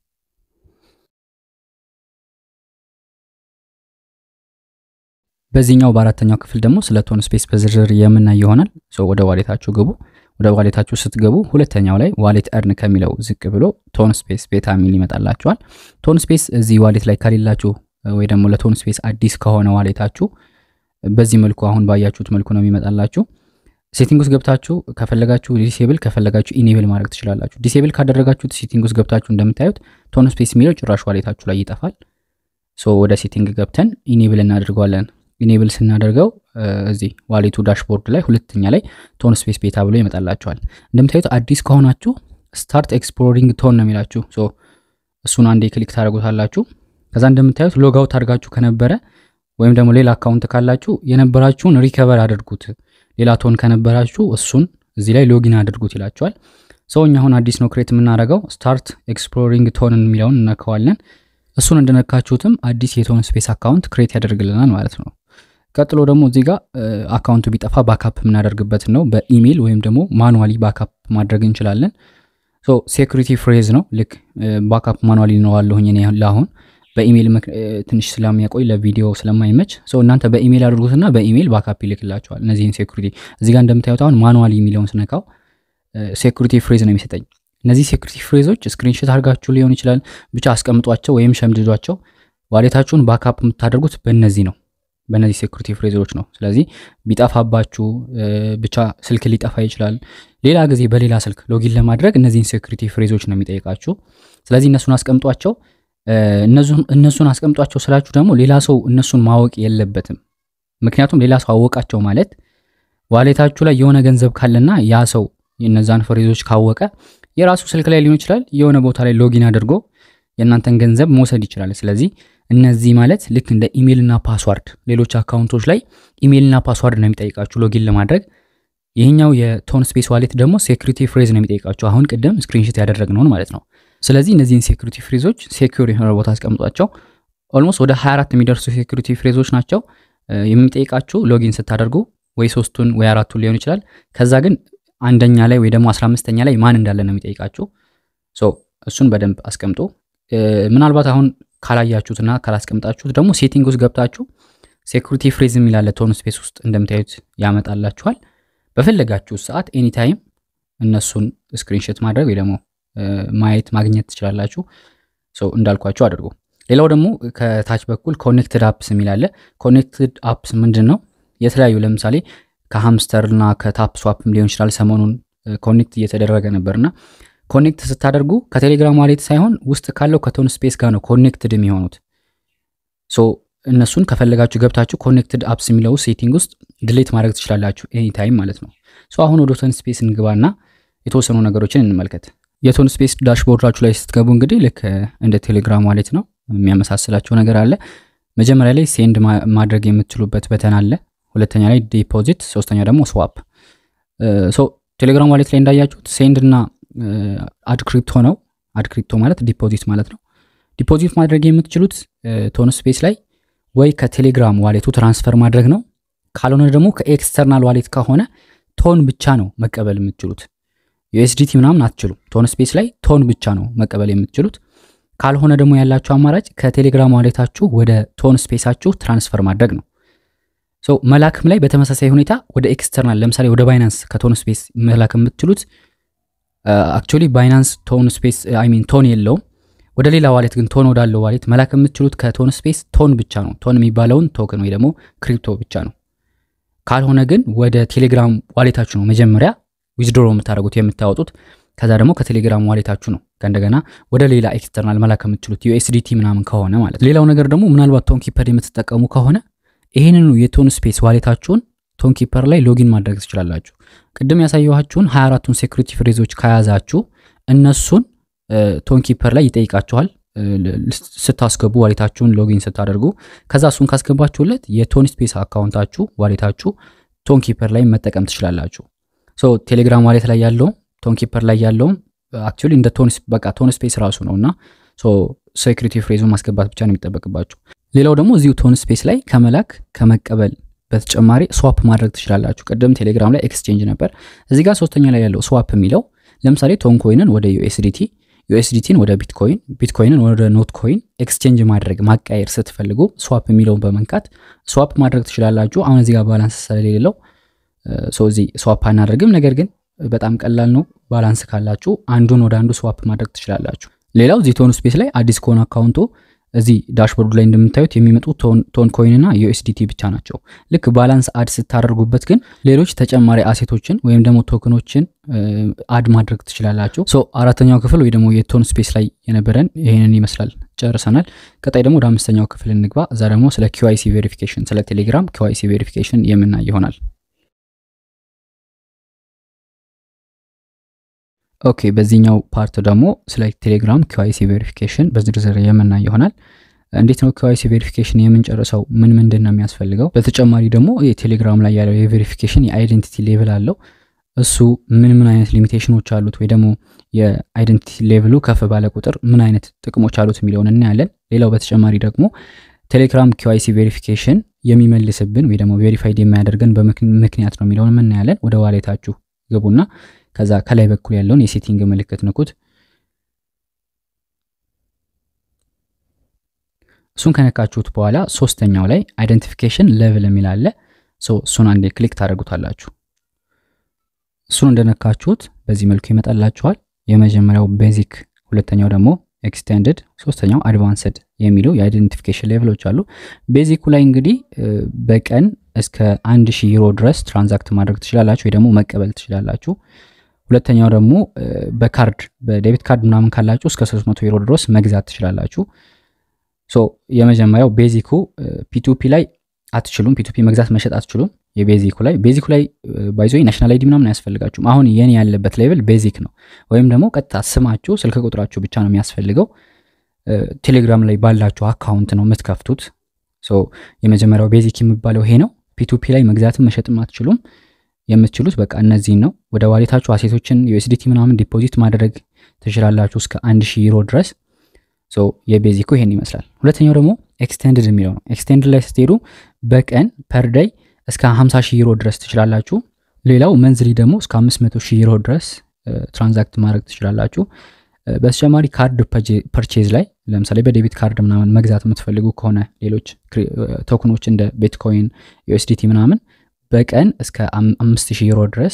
በዚህኛው በአራተኛው ክፍል ደግሞ ስለ ቶን ስፔስ በዝርዝር የምናይ ይሆናል። ወደ ዋሌታችሁ ግቡ። ወደ ዋሌታችሁ ስትገቡ ሁለተኛው ላይ ዋሌት እርን ከሚለው ዝቅ ብሎ ቶን ስፔስ ቤታ ሚል ይመጣላችኋል። ቶን ስፔስ እዚህ ዋሌት ላይ ከሌላችሁ ወይ ደግሞ ለቶን ስፔስ አዲስ ከሆነ ዋሌታችሁ በዚህ መልኩ አሁን ባያችሁት መልኩ ነው የሚመጣላችሁ። ሴቲንግ ውስጥ ገብታችሁ ከፈለጋችሁ ዲሴብል ከፈለጋችሁ ኢኔብል ማድረግ ትችላላችሁ። ዲሴብል ካደረጋችሁት ሴቲንግ ውስጥ ገብታችሁ እንደምታዩት ቶን ስፔስ የሚለው ጭራሽ ዋሌታችሁ ላይ ይጠፋል። ሶ ወደ ሴቲንግ ገብተን ኢኔብል እናደርገዋለን። ኢኔብል ስናደርገው እዚህ ዋሌቱ ዳሽቦርድ ላይ ሁለተኛ ላይ ቶን ስፔስ ቤታ ብሎ ይመጣላችኋል። እንደምታዩት አዲስ ከሆናችሁ ስታርት ኤክስፕሎሪንግ ቶን ነው የሚላችሁ። ሶ እሱን አንዴ ክሊክ ታደርጉታላችሁ። ከዛ እንደምታዩት ሎጋውት አድርጋችሁ ከነበረ ወይም ደግሞ ሌላ አካውንት ካላችሁ የነበራችሁን ሪከቨር አድርጉት። ሌላ ቶን ከነበራችሁ እሱን እዚህ ላይ ሎጊን አድርጉት ይላችኋል። ሰው እኛ አሁን አዲስ ነው ክሬት የምናደርገው ስታርት ኤክስፕሎሪንግ ቶንን የሚለውን እነካዋለን። እሱን እንደነካችሁትም አዲስ የቶን ስፔስ አካውንት ክሬት ያደርግልናል ማለት ነው። ቀጥሎ ደግሞ እዚህ ጋር አካውንቱ ቢጠፋ ባካፕ የምናደርግበት ነው። በኢሜይል ወይም ደግሞ ማኑዋሊ ባካፕ ማድረግ እንችላለን። ሶ ሴኩሪቲ ፍሬዝ ነው። ልክ ባካፕ ማኑዋሊ ነዋለሁኝ እኔ ለአሁን በኢሜይል ትንሽ ስለሚያቆይ ለቪዲዮ ስለማይመች ሰው እናንተ በኢሜይል አድርጉትና በኢሜይል ባካፕ ይልክላቸዋል። እነዚህን ሴኩሪቲ እዚህ ጋር እንደምታዩት አሁን ማኑዋሊ የሚለውን ስነካው ሴኩሪቲ ፍሬዝ ነው የሚሰጠኝ። እነዚህ ሴኩሪቲ ፍሬዞች ስክሪንሾት አድርጋችሁ ሊሆን ይችላል ብቻ አስቀምጧቸው ወይም ሸምድዷቸው። ዋሌታችሁን ባካፕ የምታደርጉት በእነዚህ ነው በእነዚህ ሴኩሪቲ ፍሬዞች ነው። ስለዚህ ቢጠፋባችሁ ብቻ ስልክ ሊጠፋ ይችላል። ሌላ ጊዜ በሌላ ስልክ ሎጊን ለማድረግ እነዚህን ሴኩሪቲ ፍሬዞች ነው የሚጠይቃችሁ። ስለዚህ እነሱን አስቀምጧቸው። እነሱን አስቀምጧቸው ስላችሁ ደግሞ ሌላ ሰው እነሱን ማወቅ የለበትም። ምክንያቱም ሌላ ሰው አወቃቸው ማለት ዋሌታችሁ ላይ የሆነ ገንዘብ ካለና ያ ሰው እነዛን ፍሬዞች ካወቀ የራሱ ስልክ ላይ ሊሆን ይችላል የሆነ ቦታ ላይ ሎጊን አድርጎ የእናንተን ገንዘብ መውሰድ ይችላል። ስለዚህ እነዚህ ማለት ልክ እንደ ኢሜይልና ፓስዋርድ ሌሎች አካውንቶች ላይ ኢሜይልና ፓስዋርድ ነው የሚጠይቃችሁ ሎጊን ለማድረግ። ይህኛው የቶን ስፔስ ዋሌት ደግሞ ሴኩሪቲ ፍሬዝ ነው የሚጠይቃችሁ አሁን ቅድም ስክሪንሾት ያደረግነውን ማለት ነው። ስለዚህ እነዚህን ሴኩሪቲ ፍሬዞች ሴኩር የሆነ ቦታ አስቀምጧቸው። ኦልሞስት ወደ 24 የሚደርሱ ሴኩሪቲ ፍሬዞች ናቸው የሚጠይቃችሁ ሎጊን ስታደርጉ ወይ ሶስቱን ወይ አራቱን ሊሆን ይችላል። ከዛ ግን አንደኛ ላይ ወይ ደግሞ 15ኛ ላይ ማን እንዳለ ነው የሚጠይቃችሁ። ሶ እሱን በደንብ አስቀምጡ። ምናልባት አሁን ካላያችሁትና ካላስቀምጣችሁት ደግሞ ሴቲንግ ውስጥ ገብታችሁ ሴኩሪቲ ፍሬዝ የሚላለ ቶን ስፔስ ውስጥ እንደምታዩት ያመጣላችኋል። በፈለጋችሁ ሰዓት ኤኒታይም እነሱን ስክሪንሾት ማድረግ ወይ ደግሞ ማየት ማግኘት ትችላላችሁ። እንዳልኳችሁ አድርጉ። ሌላው ደግሞ ከታች በኩል ኮኔክትድ አፕስ የሚላለ ኮኔክትድ አፕስ ምንድን ነው? የተለያዩ ለምሳሌ ከሃምስተርና ከታፕ ስዋፕም ሊሆን ይችላል። ሰሞኑን ኮኔክት እየተደረገ ነበርና ኮኔክት ስታደርጉ ከቴሌግራም ዋሌት ሳይሆን ውስጥ ካለው ከቶን ስፔስ ጋር ነው ኮኔክትድ የሚሆኑት። ሶ እነሱን ከፈለጋችሁ ገብታችሁ ኮኔክትድ አፕስ የሚለው ሴቲንግ ውስጥ ድሌት ማድረግ ትችላላችሁ ኤኒታይም ማለት ነው። ሶ አሁን ወደ ቶን ስፔስ እንግባና የተወሰኑ ነገሮችን እንመልከት። የቶን ስፔስ ዳሽቦርዳችሁ ላይ ስትገቡ እንግዲህ ልክ እንደ ቴሌግራም ዋሌት ነው የሚያመሳስላቸው ነገር አለ። መጀመሪያ ላይ ሴንድ ማድረግ የምትችሉበት በተን አለ። ሁለተኛ ላይ ዲፖዚት፣ ሶስተኛ ደግሞ ስዋፕ። ሶ ቴሌግራም ዋሌት ላይ እንዳያችሁት ሴንድ እና አድ ክሪፕቶ ነው። አድ ክሪፕቶ ማለት ዲፖዚት ማለት ነው። ዲፖዚት ማድረግ የምትችሉት ቶን ስፔስ ላይ ወይ ከቴሌግራም ዋሌቱ ትራንስፈር ማድረግ ነው። ካልሆነ ደግሞ ከኤክስተርናል ዋሌት ከሆነ ቶን ብቻ ነው መቀበል የምትችሉት። ዩኤስዲቲ ምናምን አትችሉም። ቶን ስፔስ ላይ ቶን ብቻ ነው መቀበል የምትችሉት። ካልሆነ ደግሞ ያላችሁ አማራጭ ከቴሌግራም ዋሌታችሁ ወደ ቶን ስፔሳችሁ ትራንስፈር ማድረግ ነው። ሶ መላክም ላይ በተመሳሳይ ሁኔታ ወደ ኤክስተርናል ለምሳሌ ወደ ባይናንስ ከቶን ስፔስ መላክ የምትችሉት አክቹዋሊ ባይናንስ ቶን ስፔስ አይ ሚን ቶን የለውም። ወደ ሌላ ዋሌት ግን ቶን ወዳለው ዋሌት መላክ የምትችሉት ከቶን ስፔስ ቶን ብቻ ነው። ቶን የሚባለውን ቶክን ወይ ደግሞ ክሪፕቶ ብቻ ነው። ካልሆነ ግን ወደ ቴሌግራም ዋሌታችሁ ነው መጀመሪያ ዊዝድሮ የምታደርጉት የምታወጡት። ከዛ ደግሞ ከቴሌግራም ዋሌታችሁ ነው ከእንደገና ወደ ሌላ ኤክስተርናል መላክ የምትችሉት ዩኤስዲቲ ምናምን ከሆነ ማለት። ሌላው ነገር ደግሞ ምናልባት ቶን ኪፐር የምትጠቀሙ ከሆነ ይህንኑ የቶን ስፔስ ዋሌታችሁን ቶን ኪፐር ላይ ሎጊን ማድረግ ትችላላችሁ። ቅድም ያሳየኋችሁን 24ቱን ሴኩሪቲ ፍሬዞች ከያዛችሁ እነሱን ቶን ኪፐር ላይ ይጠይቃችኋል ስታስገቡ ዋሌታችሁን ሎጊን ስታደርጉ። ከዛ እሱን ካስገባችሁለት የቶን ስፔስ አካውንታችሁ ዋሌታችሁ ቶን ኪፐር ላይ መጠቀም ትችላላችሁ። ሶ ቴሌግራም ዋሌት ላይ ያለውም ቶን ኪፐር ላይ ያለውም አክቹዋሊ እንደ ቶን በቃ ቶን ስፔስ ራሱ ነው እና ሴኩሪቲ ፍሬዙን ማስገባት ብቻ ነው የሚጠበቅባችሁ። ሌላው ደግሞ እዚሁ ቶን ስፔስ ላይ ከመላክ ከመቀበል በተጨማሪ ስዋፕ ማድረግ ትችላላችሁ። ቅድም ቴሌግራም ላይ ኤክስቼንጅ ነበር። እዚህ ጋር ሶስተኛ ላይ ያለው ስዋፕ የሚለው ለምሳሌ ቶን ኮይንን ወደ ዩኤስዲቲ፣ ዩኤስዲቲን ወደ ቢትኮይን፣ ቢትኮይንን ወደ ኖት ኮይን ኤክስቼንጅ ማድረግ ማቃየር ስትፈልጉ ስዋፕ የሚለውን በመንካት ስዋፕ ማድረግ ትችላላችሁ። አሁን እዚህ ጋር ባላንስ ስለሌለው ሰው እዚህ ስዋፕ አናደርግም። ነገር ግን በጣም ቀላል ነው። ባላንስ ካላችሁ አንዱን ወደ አንዱ ስዋፕ ማድረግ ትችላላችሁ። ሌላው እዚህ ቶን ስፔስ ላይ አዲስ ከሆነ አካውንቶ እዚህ ዳሽቦርዱ ላይ እንደምታዩት የሚመጡ ቶን ኮይን እና ዩኤስዲቲ ብቻ ናቸው። ልክ ባላንስ አድ ስታደርጉበት ግን ሌሎች ተጨማሪ አሴቶችን ወይም ደግሞ ቶክኖችን አድ ማድረግ ትችላላችሁ። ሶ አራተኛው ክፍል ወይ ደግሞ የቶን ስፔስ ላይ የነበረን ይህንን ይመስላል። ጨርሰናል። ቀጣይ ደግሞ ወደ አምስተኛው ክፍል እንግባ። እዛ ደግሞ ስለ ኪዋይሲ ቬሪፊኬሽን ስለ ቴሌግራም ኪዋይሲ ቬሪፊኬሽን የምናይ ይሆናል። ኦኬ በዚህኛው ፓርት ደግሞ ስለ ቴሌግራም ኪዋይሲ ቬሪፊኬሽን በዝርዝር የምናይ ይሆናል። እንዴት ነው ኪዋይሲ ቬሪፊኬሽን የምንጨርሰው? ምን ምንድን ነው የሚያስፈልገው? በተጨማሪ ደግሞ የቴሌግራም ላይ ያለው የቬሪፊኬሽን የአይደንቲቲ ሌቭል አለው። እሱ ምን ምን አይነት ሊሚቴሽኖች አሉት፣ ወይ ደግሞ የአይደንቲቲ ሌቭሉ ከፍ ባለ ቁጥር ምን አይነት ጥቅሞች አሉት የሚለውን እናያለን። ሌላው በተጨማሪ ደግሞ ቴሌግራም ኪዋይሲ ቬሪፊኬሽን የሚመልስብን ወይ ደግሞ ቬሪፋይድ የሚያደርገን በምክንያት ነው የሚለውን እናያለን። ወደ ዋሌታችሁ ግቡና ከዛ ከላይ በኩል ያለውን የሴቲንግ ምልክት ንኩት። እሱን ከነካችሁት በኋላ ሶስተኛው ላይ አይደንቲፊኬሽን ሌቭል የሚል አለ። እሱን አንዴ ክሊክ ታደርጉታላችሁ። እሱን እንደነካችሁት በዚህ መልኩ ይመጣላችኋል። የመጀመሪያው ቤዚክ፣ ሁለተኛው ደግሞ ኤክስቴንድድ፣ ሶስተኛው አድቫንስድ የሚሉ የአይደንቲፊኬሽን ሌቭሎች አሉ። ቤዚኩ ላይ እንግዲህ በቀን እስከ አንድ ሺህ ዩሮ ድረስ ትራንዛክት ማድረግ ትችላላችሁ ወይ ደግሞ መቀበል ትችላላችሁ። ሁለተኛው ደግሞ በካርድ በዴቢት ካርድ ምናምን ካላችሁ እስከ 300 ዩሮ ድረስ መግዛት ትችላላችሁ። ሶ የመጀመሪያው ቤዚኩ ፒቱፒ ላይ አትችሉም። ፒቱፒ መግዛት መሸጥ አትችሉም። የቤዚኩ ላይ ቤዚኩ ላይ ባይዞ ናሽናል አይዲ ምናምን አያስፈልጋችሁም። አሁን የኔ ያለበት ሌቭል ቤዚክ ነው። ወይም ደግሞ ቀጥታ ስማችሁ፣ ስልክ ቁጥራችሁ ብቻ ነው የሚያስፈልገው። ቴሌግራም ላይ ባላችሁ አካውንት ነው የምትከፍቱት። የመጀመሪያው ቤዚክ የሚባለው ይሄ ነው። ፒቱፒ ላይ መግዛትም መሸጥም አትችሉም። የምትችሉት በቃ እነዚህን ነው። ወደ ዋሌታችሁ አሴቶችን ዩኤስዲቲ ምናምን ዲፖዚት ማድረግ ትችላላችሁ እስከ አንድ ሺህ ዩሮ ድረስ። የቤዚኩ ይሄን ይመስላል። ሁለተኛው ደግሞ ኤክስቴንድድ የሚለው ነው። ኤክስቴንድድ ላይ ስትሄዱ በቀን ፐር ዳይ እስከ 50 ሺህ ዩሮ ድረስ ትችላላችሁ። ሌላው መንዝሊ ደግሞ እስከ 500 ሺህ ዩሮ ድረስ ትራንዛክት ማድረግ ትችላላችሁ። በተጨማሪ ካርድ ፐርቼዝ ላይ ለምሳሌ በዴቢት ካርድ ምናምን መግዛት የምትፈልጉ ከሆነ ሌሎች ቶክኖች እንደ ቤትኮይን፣ ዩኤስዲቲ ምናምን በቀን እስከ 5000 ዩሮ ድረስ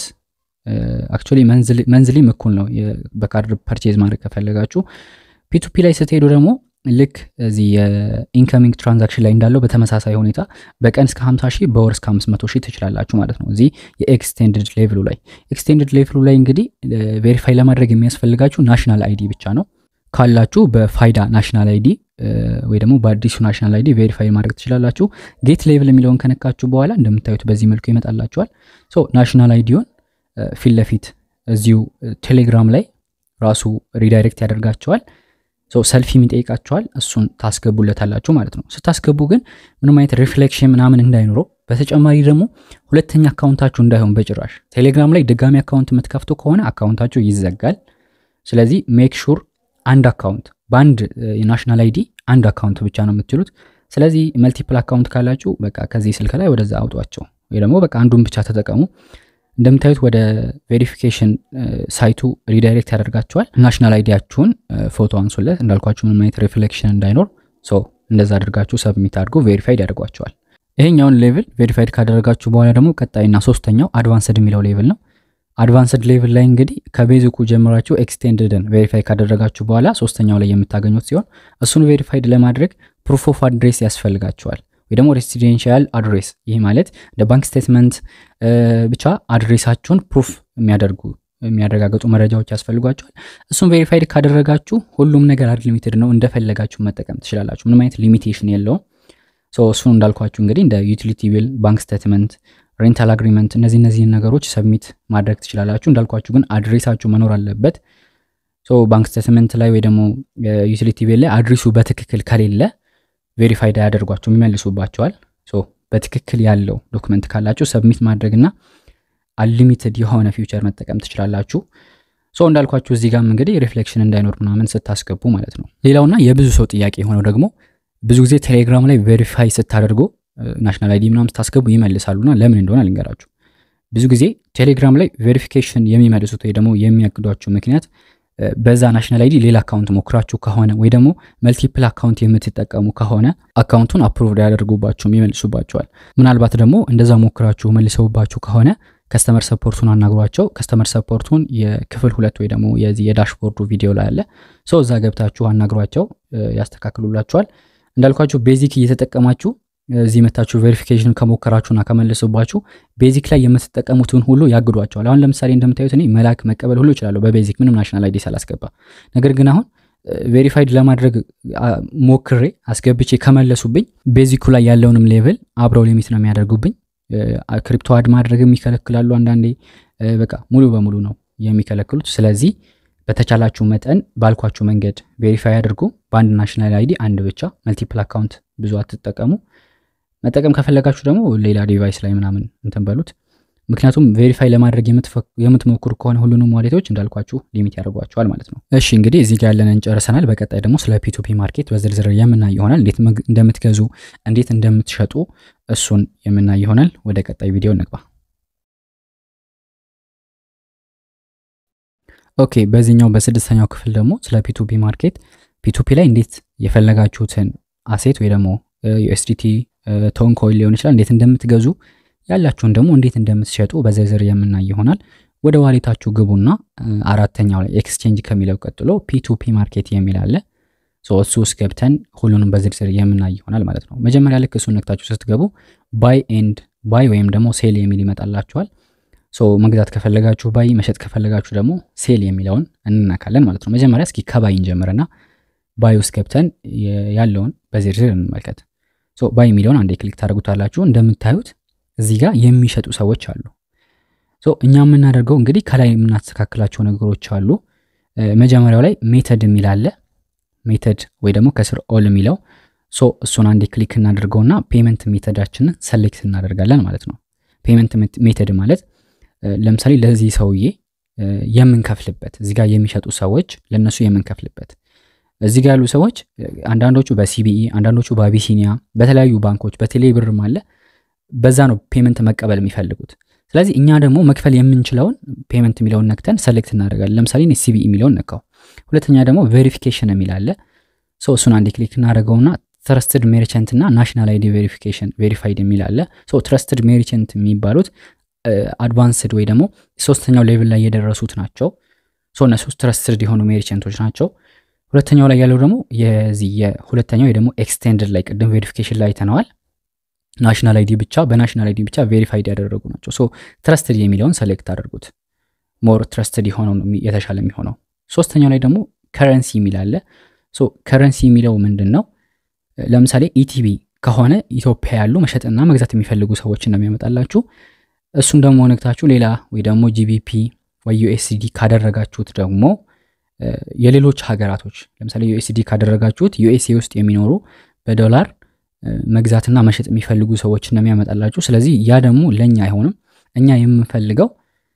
አክቹዋሊ መንዝሊም እኩል ነው በካርድ ፐርቼዝ ማድረግ ከፈለጋችሁ። ፒቱፒ ላይ ስትሄዱ ደግሞ ልክ እዚህ የኢንከሚንግ ትራንዛክሽን ላይ እንዳለው በተመሳሳይ ሁኔታ በቀን እስከ 50 ሺህ በወር እስከ 500 ሺህ ትችላላችሁ ማለት ነው። እዚህ የኤክስቴንድድ ሌቭሉ ላይ ኤክስቴንድድ ሌቭሉ ላይ እንግዲህ ቬሪፋይ ለማድረግ የሚያስፈልጋችሁ ናሽናል አይዲ ብቻ ነው። ካላችሁ በፋይዳ ናሽናል አይዲ ወይ ደግሞ በአዲሱ ናሽናል አይዲ ቬሪፋይ ማድረግ ትችላላችሁ። ጌት ሌቭል የሚለውን ከነካችሁ በኋላ እንደምታዩት በዚህ መልኩ ይመጣላችኋል። ሶ ናሽናል አይዲውን ፊት ለፊት እዚሁ ቴሌግራም ላይ ራሱ ሪዳይሬክት ያደርጋቸዋል። ሰልፊ የሚጠይቃቸዋል እሱን ታስገቡለታላችሁ ማለት ነው። ስታስገቡ ግን ምንም አይነት ሪፍሌክሽን ምናምን እንዳይኖረው፣ በተጨማሪ ደግሞ ሁለተኛ አካውንታችሁ እንዳይሆን በጭራሽ ቴሌግራም ላይ ድጋሚ አካውንት የምትከፍቱ ከሆነ አካውንታችሁ ይዘጋል። ስለዚህ ሜክ ሹር አንድ አካውንት በአንድ የናሽናል አይዲ አንድ አካውንት ብቻ ነው የምትችሉት። ስለዚህ መልቲፕል አካውንት ካላችሁ በቃ ከዚህ ስልክ ላይ ወደዛ አውጧቸው፣ ወይ ደግሞ በቃ አንዱን ብቻ ተጠቀሙ። እንደምታዩት ወደ ቬሪፊኬሽን ሳይቱ ሪዳይሬክት ያደርጋቸዋል። ናሽናል አይዲያችሁን ፎቶ አንሱለት። እንዳልኳችሁ ምንም አይነት ሪፍሌክሽን እንዳይኖር እንደዛ አድርጋችሁ ሰብሚት አድርጎ ቬሪፋይድ ያደርጓቸዋል። ይሄኛውን ሌቭል ቬሪፋይድ ካደረጋችሁ በኋላ ደግሞ ቀጣይና ሶስተኛው አድቫንስድ የሚለው ሌቭል ነው። አድቫንስድ ሌቭል ላይ እንግዲህ ከቤዚኩ ጀምራችሁ ኤክስቴንድድን ቬሪፋይ ካደረጋችሁ በኋላ ሶስተኛው ላይ የምታገኙት ሲሆን እሱን ቬሪፋይድ ለማድረግ ፕሩፍ ኦፍ አድሬስ ያስፈልጋችኋል ወይ ደግሞ ሬሲደንሻል አድሬስ። ይህ ማለት እንደ ባንክ ስቴትመንት ብቻ አድሬሳችሁን ፕሩፍ የሚያደርጉ የሚያረጋግጡ መረጃዎች ያስፈልጓቸዋል። እሱን ቬሪፋይድ ካደረጋችሁ ሁሉም ነገር አንሊሚትድ ነው፣ እንደፈለጋችሁ መጠቀም ትችላላችሁ። ምንም አይነት ሊሚቴሽን የለውም። እሱን እንዳልኳችሁ እንግዲህ እንደ ዩቲሊቲ ቢል፣ ባንክ ስቴትመንት፣ ሬንታል አግሪመንት እነዚህ እነዚህን ነገሮች ሰብሚት ማድረግ ትችላላችሁ። እንዳልኳችሁ ግን አድሬሳችሁ መኖር አለበት። ባንክ ስቴትመንት ላይ ወይ ደግሞ ዩቲሊቲ ቢል ላይ አድሬሱ በትክክል ከሌለ ቬሪፋይድ አያደርጓቸው ይመልሱባቸዋል። በትክክል ያለው ዶክመንት ካላችሁ ሰብሚት ማድረግና አንሊሚትድ የሆነ ፊውቸር መጠቀም ትችላላችሁ። ሶ እንዳልኳችሁ እዚህ ጋም እንግዲህ ሪፍሌክሽን እንዳይኖር ምናምን ስታስገቡ ማለት ነው። ሌላውና የብዙ ሰው ጥያቄ የሆነው ደግሞ ብዙ ጊዜ ቴሌግራም ላይ ቬሪፋይ ስታደርጉ ናሽናል አይዲ ምናምን ስታስገቡ ይመልሳሉና ለምን እንደሆነ ልንገራችሁ። ብዙ ጊዜ ቴሌግራም ላይ ቬሪፊኬሽን የሚመልሱት ወይ ደግሞ የሚያግዷችሁ ምክንያት በዛ ናሽናል አይዲ ሌላ አካውንት ሞክራችሁ ከሆነ ወይ ደግሞ መልቲፕል አካውንት የምትጠቀሙ ከሆነ አካውንቱን አፕሩቭድ ያደርጉባችሁም ይመልሱባቸዋል። ምናልባት ደግሞ እንደዛ ሞክራችሁ መልሰውባችሁ ከሆነ ከስተመር ሰፖርቱን አናግሯቸው። ከስተመር ሰፖርቱን የክፍል ሁለት ወይ ደግሞ የዚህ የዳሽቦርዱ ቪዲዮ ላይ አለ። ሰው እዛ ገብታችሁ አናግሯቸው ያስተካክሉላችኋል። እንዳልኳችሁ ቤዚክ እየተጠቀማችሁ እዚህ መታችሁ ቬሪፊኬሽን ከሞከራችሁና ከመለሱባችሁ ቤዚክ ላይ የምትጠቀሙትን ሁሉ ያግዷቸዋል። አሁን ለምሳሌ እንደምታዩት እኔ መላክ መቀበል ሁሉ ይችላለሁ በቤዚክ ምንም ናሽናል አይዲ ሳላስገባ። ነገር ግን አሁን ቬሪፋይድ ለማድረግ ሞክሬ አስገብቼ ከመለሱብኝ ቤዚኩ ላይ ያለውንም ሌቭል አብረው ሊሚት ነው የሚያደርጉብኝ። ክሪፕቶ አድ ማድረግም ይከለክላሉ። አንዳንዴ በቃ ሙሉ በሙሉ ነው የሚከለክሉት። ስለዚህ በተቻላችሁ መጠን ባልኳችሁ መንገድ ቬሪፋይ አድርጉ። በአንድ ናሽናል አይዲ አንድ ብቻ፣ መልቲፕል አካውንት ብዙ አትጠቀሙ። መጠቀም ከፈለጋችሁ ደግሞ ሌላ ዲቫይስ ላይ ምናምን እንትን በሉት። ምክንያቱም ቬሪፋይ ለማድረግ የምትሞክሩ ከሆነ ሁሉንም ዋሌቶች እንዳልኳችሁ ሊሚት ያደርጓቸዋል ማለት ነው። እሺ እንግዲህ እዚህ ጋር ያለንን ጨርሰናል። በቀጣይ ደግሞ ስለ ፒቱፒ ማርኬት በዝርዝር የምናይ ይሆናል። እንዴት እንደምትገዙ እንዴት እንደምትሸጡ እሱን የምናይ ይሆናል። ወደ ቀጣይ ቪዲዮ እንግባ። ኦኬ በዚህኛው በስድስተኛው ክፍል ደግሞ ስለ ፒቱፒ ማርኬት ፒቱፒ ላይ እንዴት የፈለጋችሁትን አሴት ወይ ደግሞ ዩኤስዲቲ ቶን ኮይን ሊሆን ይችላል እንዴት እንደምትገዙ ያላችሁን ደግሞ እንዴት እንደምትሸጡ በዝርዝር የምናይ ይሆናል። ወደ ዋሌታችሁ ግቡና አራተኛው ላይ ኤክስቼንጅ ከሚለው ቀጥሎ ፒቱፒ ማርኬት የሚል አለ። እሱ ውስጥ ገብተን ሁሉንም በዝርዝር የምናይ ይሆናል ማለት ነው። መጀመሪያ ልክ እሱን ነክታችሁ ስትገቡ ባይ ኤንድ ባይ ወይም ደግሞ ሴል የሚል ይመጣላችኋል። መግዛት ከፈለጋችሁ ባይ፣ መሸጥ ከፈለጋችሁ ደግሞ ሴል የሚለውን እንነካለን ማለት ነው። መጀመሪያ እስኪ ከባይ እንጀምርና ባይ ውስጥ ገብተን ያለውን በዝርዝር እንመልከት። ባይ የሚለውን አንዴ ክሊክ ታደርጉታላችሁ። እንደምታዩት እዚህ ጋር የሚሸጡ ሰዎች አሉ። እኛ የምናደርገው እንግዲህ ከላይ የምናስተካክላቸው ነገሮች አሉ። መጀመሪያው ላይ ሜተድ የሚል አለ። ሜተድ ወይ ደግሞ ከስር ኦል የሚለው ሶ እሱን አንዴ ክሊክ እናደርገውና ፔመንት ሜተዳችንን ሰሌክት እናደርጋለን ማለት ነው። ፔመንት ሜተድ ማለት ለምሳሌ ለዚህ ሰውዬ የምንከፍልበት እዚህ ጋር የሚሸጡ ሰዎች ለእነሱ የምንከፍልበት እዚህ ጋር ያሉ ሰዎች አንዳንዶቹ በሲቢኢ አንዳንዶቹ በአቢሲኒያ በተለያዩ ባንኮች በቴሌ ብርም አለ በዛ ነው ፔመንት መቀበል የሚፈልጉት። ስለዚህ እኛ ደግሞ መክፈል የምንችለውን ፔመንት የሚለውን ነክተን ሰሌክት እናደርጋለን። ለምሳሌ ሲቢኢ የሚለውን ነካው። ሁለተኛ ደግሞ ቬሪፊኬሽን የሚል አለ። ሰው እሱን አንዴ ክሊክ እናደርገውና ትረስትድ ሜርቸንት እና ናሽናል አይዲ ቬሪፊኬሽን ቬሪፋይድ የሚል አለ። ትረስትድ ሜርቸንት የሚባሉት አድቫንስድ ወይ ደግሞ ሶስተኛው ሌቭል ላይ የደረሱት ናቸው። እነሱ ትረስትድ የሆኑ ሜርቸንቶች ናቸው። ሁለተኛው ላይ ያለው ደግሞ የዚህ የሁለተኛው ወይ ደግሞ ኤክስቴንድድ ላይ ቅድም ቬሪፊኬሽን ላይ አይተነዋል። ናሽናል አይዲ ብቻ በናሽናል አይዲ ብቻ ቬሪፋይድ ያደረጉ ናቸው። ሶ ትረስትድ የሚለውን ሰሌክት አድርጉት። ሞር ትረስትድ የሆነው የተሻለ የሚሆነው። ሶስተኛው ላይ ደግሞ ከረንሲ የሚል አለ። ሶ ከረንሲ የሚለው ምንድን ነው? ለምሳሌ ኢቲቢ ከሆነ ኢትዮጵያ ያሉ መሸጥና መግዛት የሚፈልጉ ሰዎችን ነው የሚያመጣላችሁ። እሱን ደግሞ ነግታችሁ ሌላ ወይ ደግሞ ጂቢፒ ወይ ዩኤስዲ ካደረጋችሁት ደግሞ የሌሎች ሀገራቶች ለምሳሌ ዩኤስዲ ካደረጋችሁት ዩኤስኤ ውስጥ የሚኖሩ በዶላር መግዛትና መሸጥ የሚፈልጉ ሰዎችን ነው የሚያመጣላችሁ። ስለዚህ ያ ደግሞ ለእኛ አይሆንም። እኛ የምንፈልገው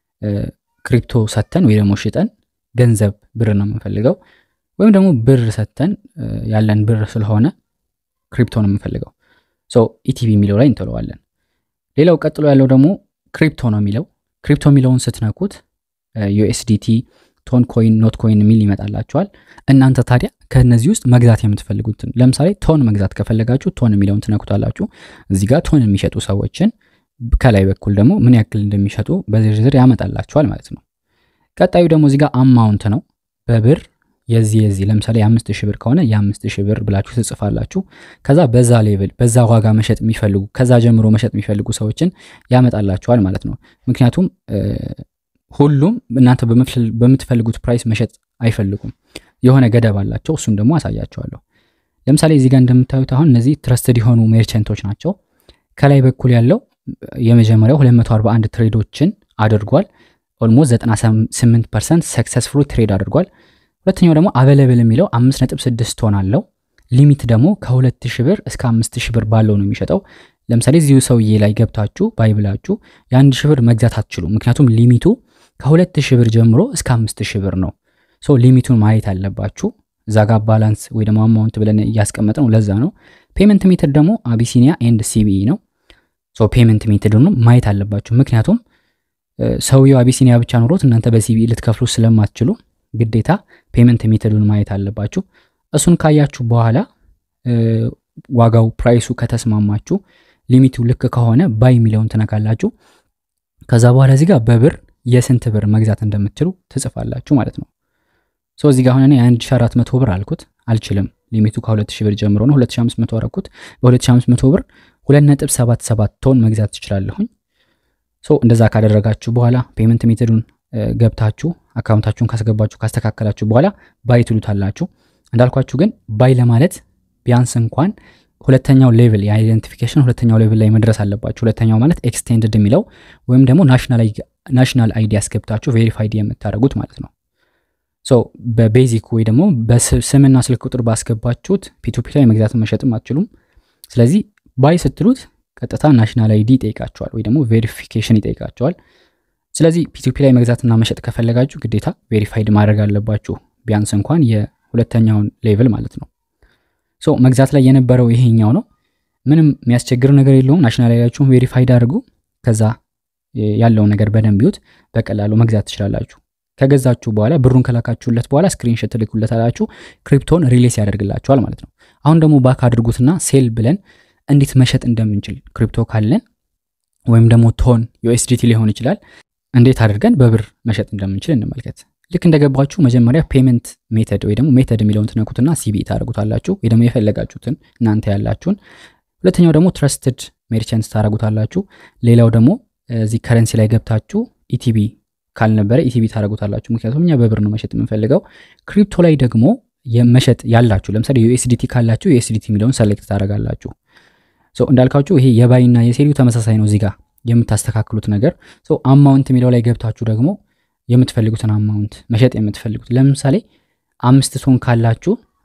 ክሪፕቶ ሰተን ወይ ደግሞ ሽጠን ገንዘብ ብር ነው የምንፈልገው። ወይም ደግሞ ብር ሰተን ያለን ብር ስለሆነ ክሪፕቶ ነው የምንፈልገው። ኢቲቪ የሚለው ላይ እንጥለዋለን። ሌላው ቀጥሎ ያለው ደግሞ ክሪፕቶ ነው የሚለው። ክሪፕቶ የሚለውን ስትነኩት ዩኤስዲቲ፣ ቶን ኮይን፣ ኖት ኮይን የሚል ይመጣላቸዋል። እናንተ ታዲያ ከእነዚህ ውስጥ መግዛት የምትፈልጉትን ለምሳሌ ቶን መግዛት ከፈለጋችሁ ቶን የሚለውን ትነኩታላችሁ። እዚህ ጋር ቶን የሚሸጡ ሰዎችን ከላይ በኩል ደግሞ ምን ያክል እንደሚሸጡ በዝርዝር ያመጣላቸዋል ማለት ነው። ቀጣዩ ደግሞ እዚህ ጋር አማውንት ነው በብር የዚህ የዚህ ለምሳሌ የአምስት ሺህ ብር ከሆነ የአምስት ሺህ ብር ብላችሁ ትጽፋላችሁ። ከዛ በዛ ሌቭል በዛ ዋጋ መሸጥ የሚፈልጉ ከዛ ጀምሮ መሸጥ የሚፈልጉ ሰዎችን ያመጣላችኋል ማለት ነው። ምክንያቱም ሁሉም እናንተ በምትፈልጉት ፕራይስ መሸጥ አይፈልጉም። የሆነ ገደብ አላቸው። እሱን ደግሞ አሳያቸዋለሁ። ለምሳሌ እዚህ ጋር እንደምታዩት አሁን እነዚህ ትረስትድ የሆኑ ሜርቸንቶች ናቸው። ከላይ በኩል ያለው የመጀመሪያው 241 ትሬዶችን አድርጓል። ኦልሞስት 98 ፐርሰንት ሰክሰስፉል ትሬድ አድርጓል። ሁለተኛው ደግሞ አቬለብል የሚለው 5.6 ቶን አለው። ሊሚት ደግሞ ከ2000 ብር እስከ 5000 ብር ባለው ነው የሚሸጠው። ለምሳሌ እዚሁ ሰውዬ ላይ ገብታችሁ ባይብላችሁ የአንድ ሺህ ብር መግዛት አትችሉ። ምክንያቱም ሊሚቱ ከ2000 ብር ጀምሮ እስከ 5000 ብር ነው። ሶ ሊሚቱን ማየት አለባችሁ። እዛ ጋር ባላንስ ወይ ደግሞ አማውንት ብለን እያስቀመጥ ነው። ለዛ ነው። ፔመንት ሜተድ ደግሞ አቢሲኒያ ኤንድ ሲቢኢ ነው። ሶ ፔመንት ሜተድ ማየት አለባችሁ። ምክንያቱም ሰውየው አቢሲኒያ ብቻ ኖሮት እናንተ በሲቢኢ ልትከፍሉ ስለማትችሉ ግዴታ ፔመንት ሜተዱን ማየት አለባችሁ። እሱን ካያችሁ በኋላ ዋጋው ፕራይሱ ከተስማማችሁ ሊሚቱ ልክ ከሆነ ባይ የሚለውን ትነካላችሁ። ከዛ በኋላ እዚህ ጋር በብር የስንት ብር መግዛት እንደምትችሉ ትጽፋላችሁ ማለት ነው። ሶ እዚህ ጋር አሁን እኔ 1400 ብር አልኩት፣ አልችልም። ሊሚቱ ከ2000 ብር ጀምሮ ነው። 2500 አረኩት። በ2500 ብር 2.77 ቶን መግዛት ትችላለሁኝ። ሶ እንደዛ ካደረጋችሁ በኋላ ፔመንት ሜተዱን ገብታችሁ አካውንታችሁን ካስገባችሁ ካስተካከላችሁ በኋላ ባይ ትሉታላችሁ። እንዳልኳችሁ ግን ባይ ለማለት ቢያንስ እንኳን ሁለተኛው ሌቭል የአይደንቲፊኬሽን ሁለተኛው ሌቭል ላይ መድረስ አለባችሁ። ሁለተኛው ማለት ኤክስቴንድድ የሚለው ወይም ደግሞ ናሽናል አይዲ ያስገብታችሁ ቬሪፋይድ የምታደርጉት ማለት ነው። ሶ በቤዚክ ወይ ደግሞ በስምና ስልክ ቁጥር ባስገባችሁት ፒቱፒ ላይ መግዛትን መሸጥም አትችሉም። ስለዚህ ባይ ስትሉት ቀጥታ ናሽናል አይዲ ይጠይቃቸዋል ወይ ደግሞ ቬሪፊኬሽን ይጠይቃቸዋል። ስለዚህ ፒቱፒ ላይ መግዛትና መሸጥ ከፈለጋችሁ ግዴታ ቬሪፋይድ ማድረግ አለባችሁ ቢያንስ እንኳን የሁለተኛውን ሌቭል ማለት ነው። ሶ መግዛት ላይ የነበረው ይሄኛው ነው። ምንም የሚያስቸግር ነገር የለውም። ናሽናል አይዲያችሁን ቬሪፋይድ አድርጉ። ከዛ ያለውን ነገር በደንብ ይዩት። በቀላሉ መግዛት ትችላላችሁ። ከገዛችሁ በኋላ ብሩን ከላካችሁለት በኋላ ስክሪንሾት ትልኩለታላችሁ። ክሪፕቶን ሪሌስ ያደርግላችኋል ማለት ነው። አሁን ደግሞ ባክ አድርጉትና ሴል ብለን እንዴት መሸጥ እንደምንችል ክሪፕቶ ካለን ወይም ደግሞ ቶን ዩኤስዲቲ ሊሆን ይችላል እንዴት አድርገን በብር መሸጥ እንደምንችል እንመልከት። ልክ እንደገባችሁ መጀመሪያ ፔመንት ሜተድ ወይ ደግሞ ሜተድ የሚለውን ትነኩትና ሲቢኢ ታደርጉታላችሁ ወይ ደግሞ የፈለጋችሁትን እናንተ ያላችሁን። ሁለተኛው ደግሞ ትረስትድ ሜርቸንት ታደርጉታላችሁ። ሌላው ደግሞ እዚህ ከረንሲ ላይ ገብታችሁ ኢቲቢ ካልነበረ ኢቲቢ ታደርጉታላችሁ። ምክንያቱም እኛ በብር ነው መሸጥ የምንፈልገው። ክሪፕቶ ላይ ደግሞ የመሸጥ ያላችሁ ለምሳሌ ዩኤስዲቲ ካላችሁ ዩኤስዲቲ የሚለውን ሰሌክት ታደርጋላችሁ። እንዳልካችሁ ይሄ የባይና የሴሪው ተመሳሳይ ነው። እዚህ ጋር የምታስተካክሉት ነገር አማውንት የሚለው ላይ ገብታችሁ ደግሞ የምትፈልጉትን አማውንት መሸጥ የምትፈልጉት ለምሳሌ አምስት ቶን ካላችሁ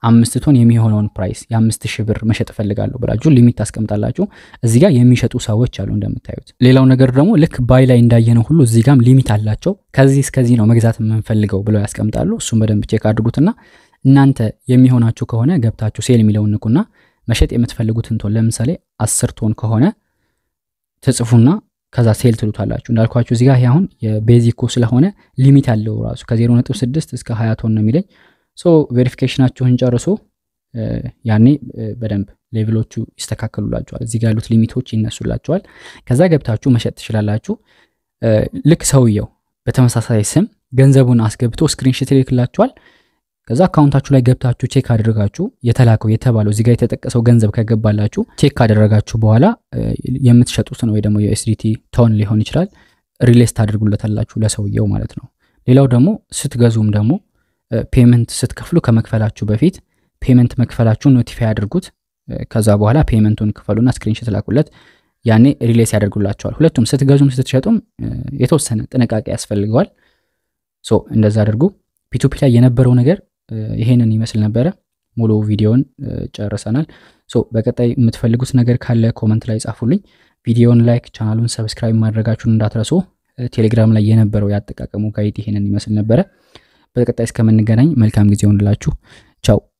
አምስት ቶን የሚሆነውን ፕራይስ የአምስት ሺህ ብር መሸጥ እፈልጋለሁ ብላችሁ ሊሚት ታስቀምጣላችሁ። እዚህ ጋር የሚሸጡ ሰዎች አሉ እንደምታዩት። ሌላው ነገር ደግሞ ልክ ባይ ላይ እንዳየነው ሁሉ እዚህ ጋም ሊሚት አላቸው። ከዚህ እስከዚህ ነው መግዛት የምንፈልገው ብለው ያስቀምጣሉ። እሱም በደንብ ቼክ አድርጉትና እናንተ የሚሆናችሁ ከሆነ ገብታችሁ ሴል የሚለውን ንኩና መሸጥ የምትፈልጉትን ቶን ለምሳሌ አስር ቶን ከሆነ ትጽፉና ከዛ ሴል ትሉታላችሁ። እንዳልኳችሁ እዚህ ጋር አሁን የቤዚኮ ስለሆነ ሊሚት ያለው ራሱ ከ0.6 እስከ 20 ቶን ነው የሚለኝ። ሶ ቬሪፊኬሽናችሁን ጨርሶ ያኔ በደንብ ሌቭሎቹ ይስተካከሉላቸዋል። እዚህ ጋር ያሉት ሊሚቶች ይነሱላቸዋል። ከዛ ገብታችሁ መሸጥ ትችላላችሁ። ልክ ሰውየው በተመሳሳይ ስም ገንዘቡን አስገብቶ ስክሪንሽት ይልክላችኋል። ከዛ አካውንታችሁ ላይ ገብታችሁ ቼክ አደረጋችሁ የተላከው የተባለው እዚህ ጋር የተጠቀሰው ገንዘብ ከገባላችሁ ቼክ ካደረጋችሁ በኋላ የምትሸጡትን ወይ ደግሞ የኤስዲቲ ቶን ሊሆን ይችላል ሪሌስ ታደርጉለታላችሁ ለሰውየው ማለት ነው። ሌላው ደግሞ ስትገዙም ደግሞ ፔመንት ስትከፍሉ ከመክፈላችሁ በፊት ፔመንት መክፈላችሁን ኖቲፋይ አድርጉት። ከዛ በኋላ ፔመንቱን ክፈሉና ስክሪንሾት ላኩለት። ያኔ ሪሌስ ያደርጉላቸዋል። ሁለቱም ስትገዙም ስትሸጡም የተወሰነ ጥንቃቄ ያስፈልገዋል። ሶ እንደዛ አድርጉ። ፒቱፒ ላይ የነበረው ነገር ይሄንን ይመስል ነበረ። ሙሉ ቪዲዮን ጨርሰናል። ሶ በቀጣይ የምትፈልጉት ነገር ካለ ኮመንት ላይ ጻፉልኝ። ቪዲዮን ላይክ፣ ቻናሉን ሰብስክራይብ ማድረጋችሁን እንዳትረሱ። ቴሌግራም ላይ የነበረው ያጠቃቀሙ ጋይድ ይሄንን ይመስል ነበረ። በቀጣይ እስከምንገናኝ መልካም ጊዜ ሆንላችሁ። ቻው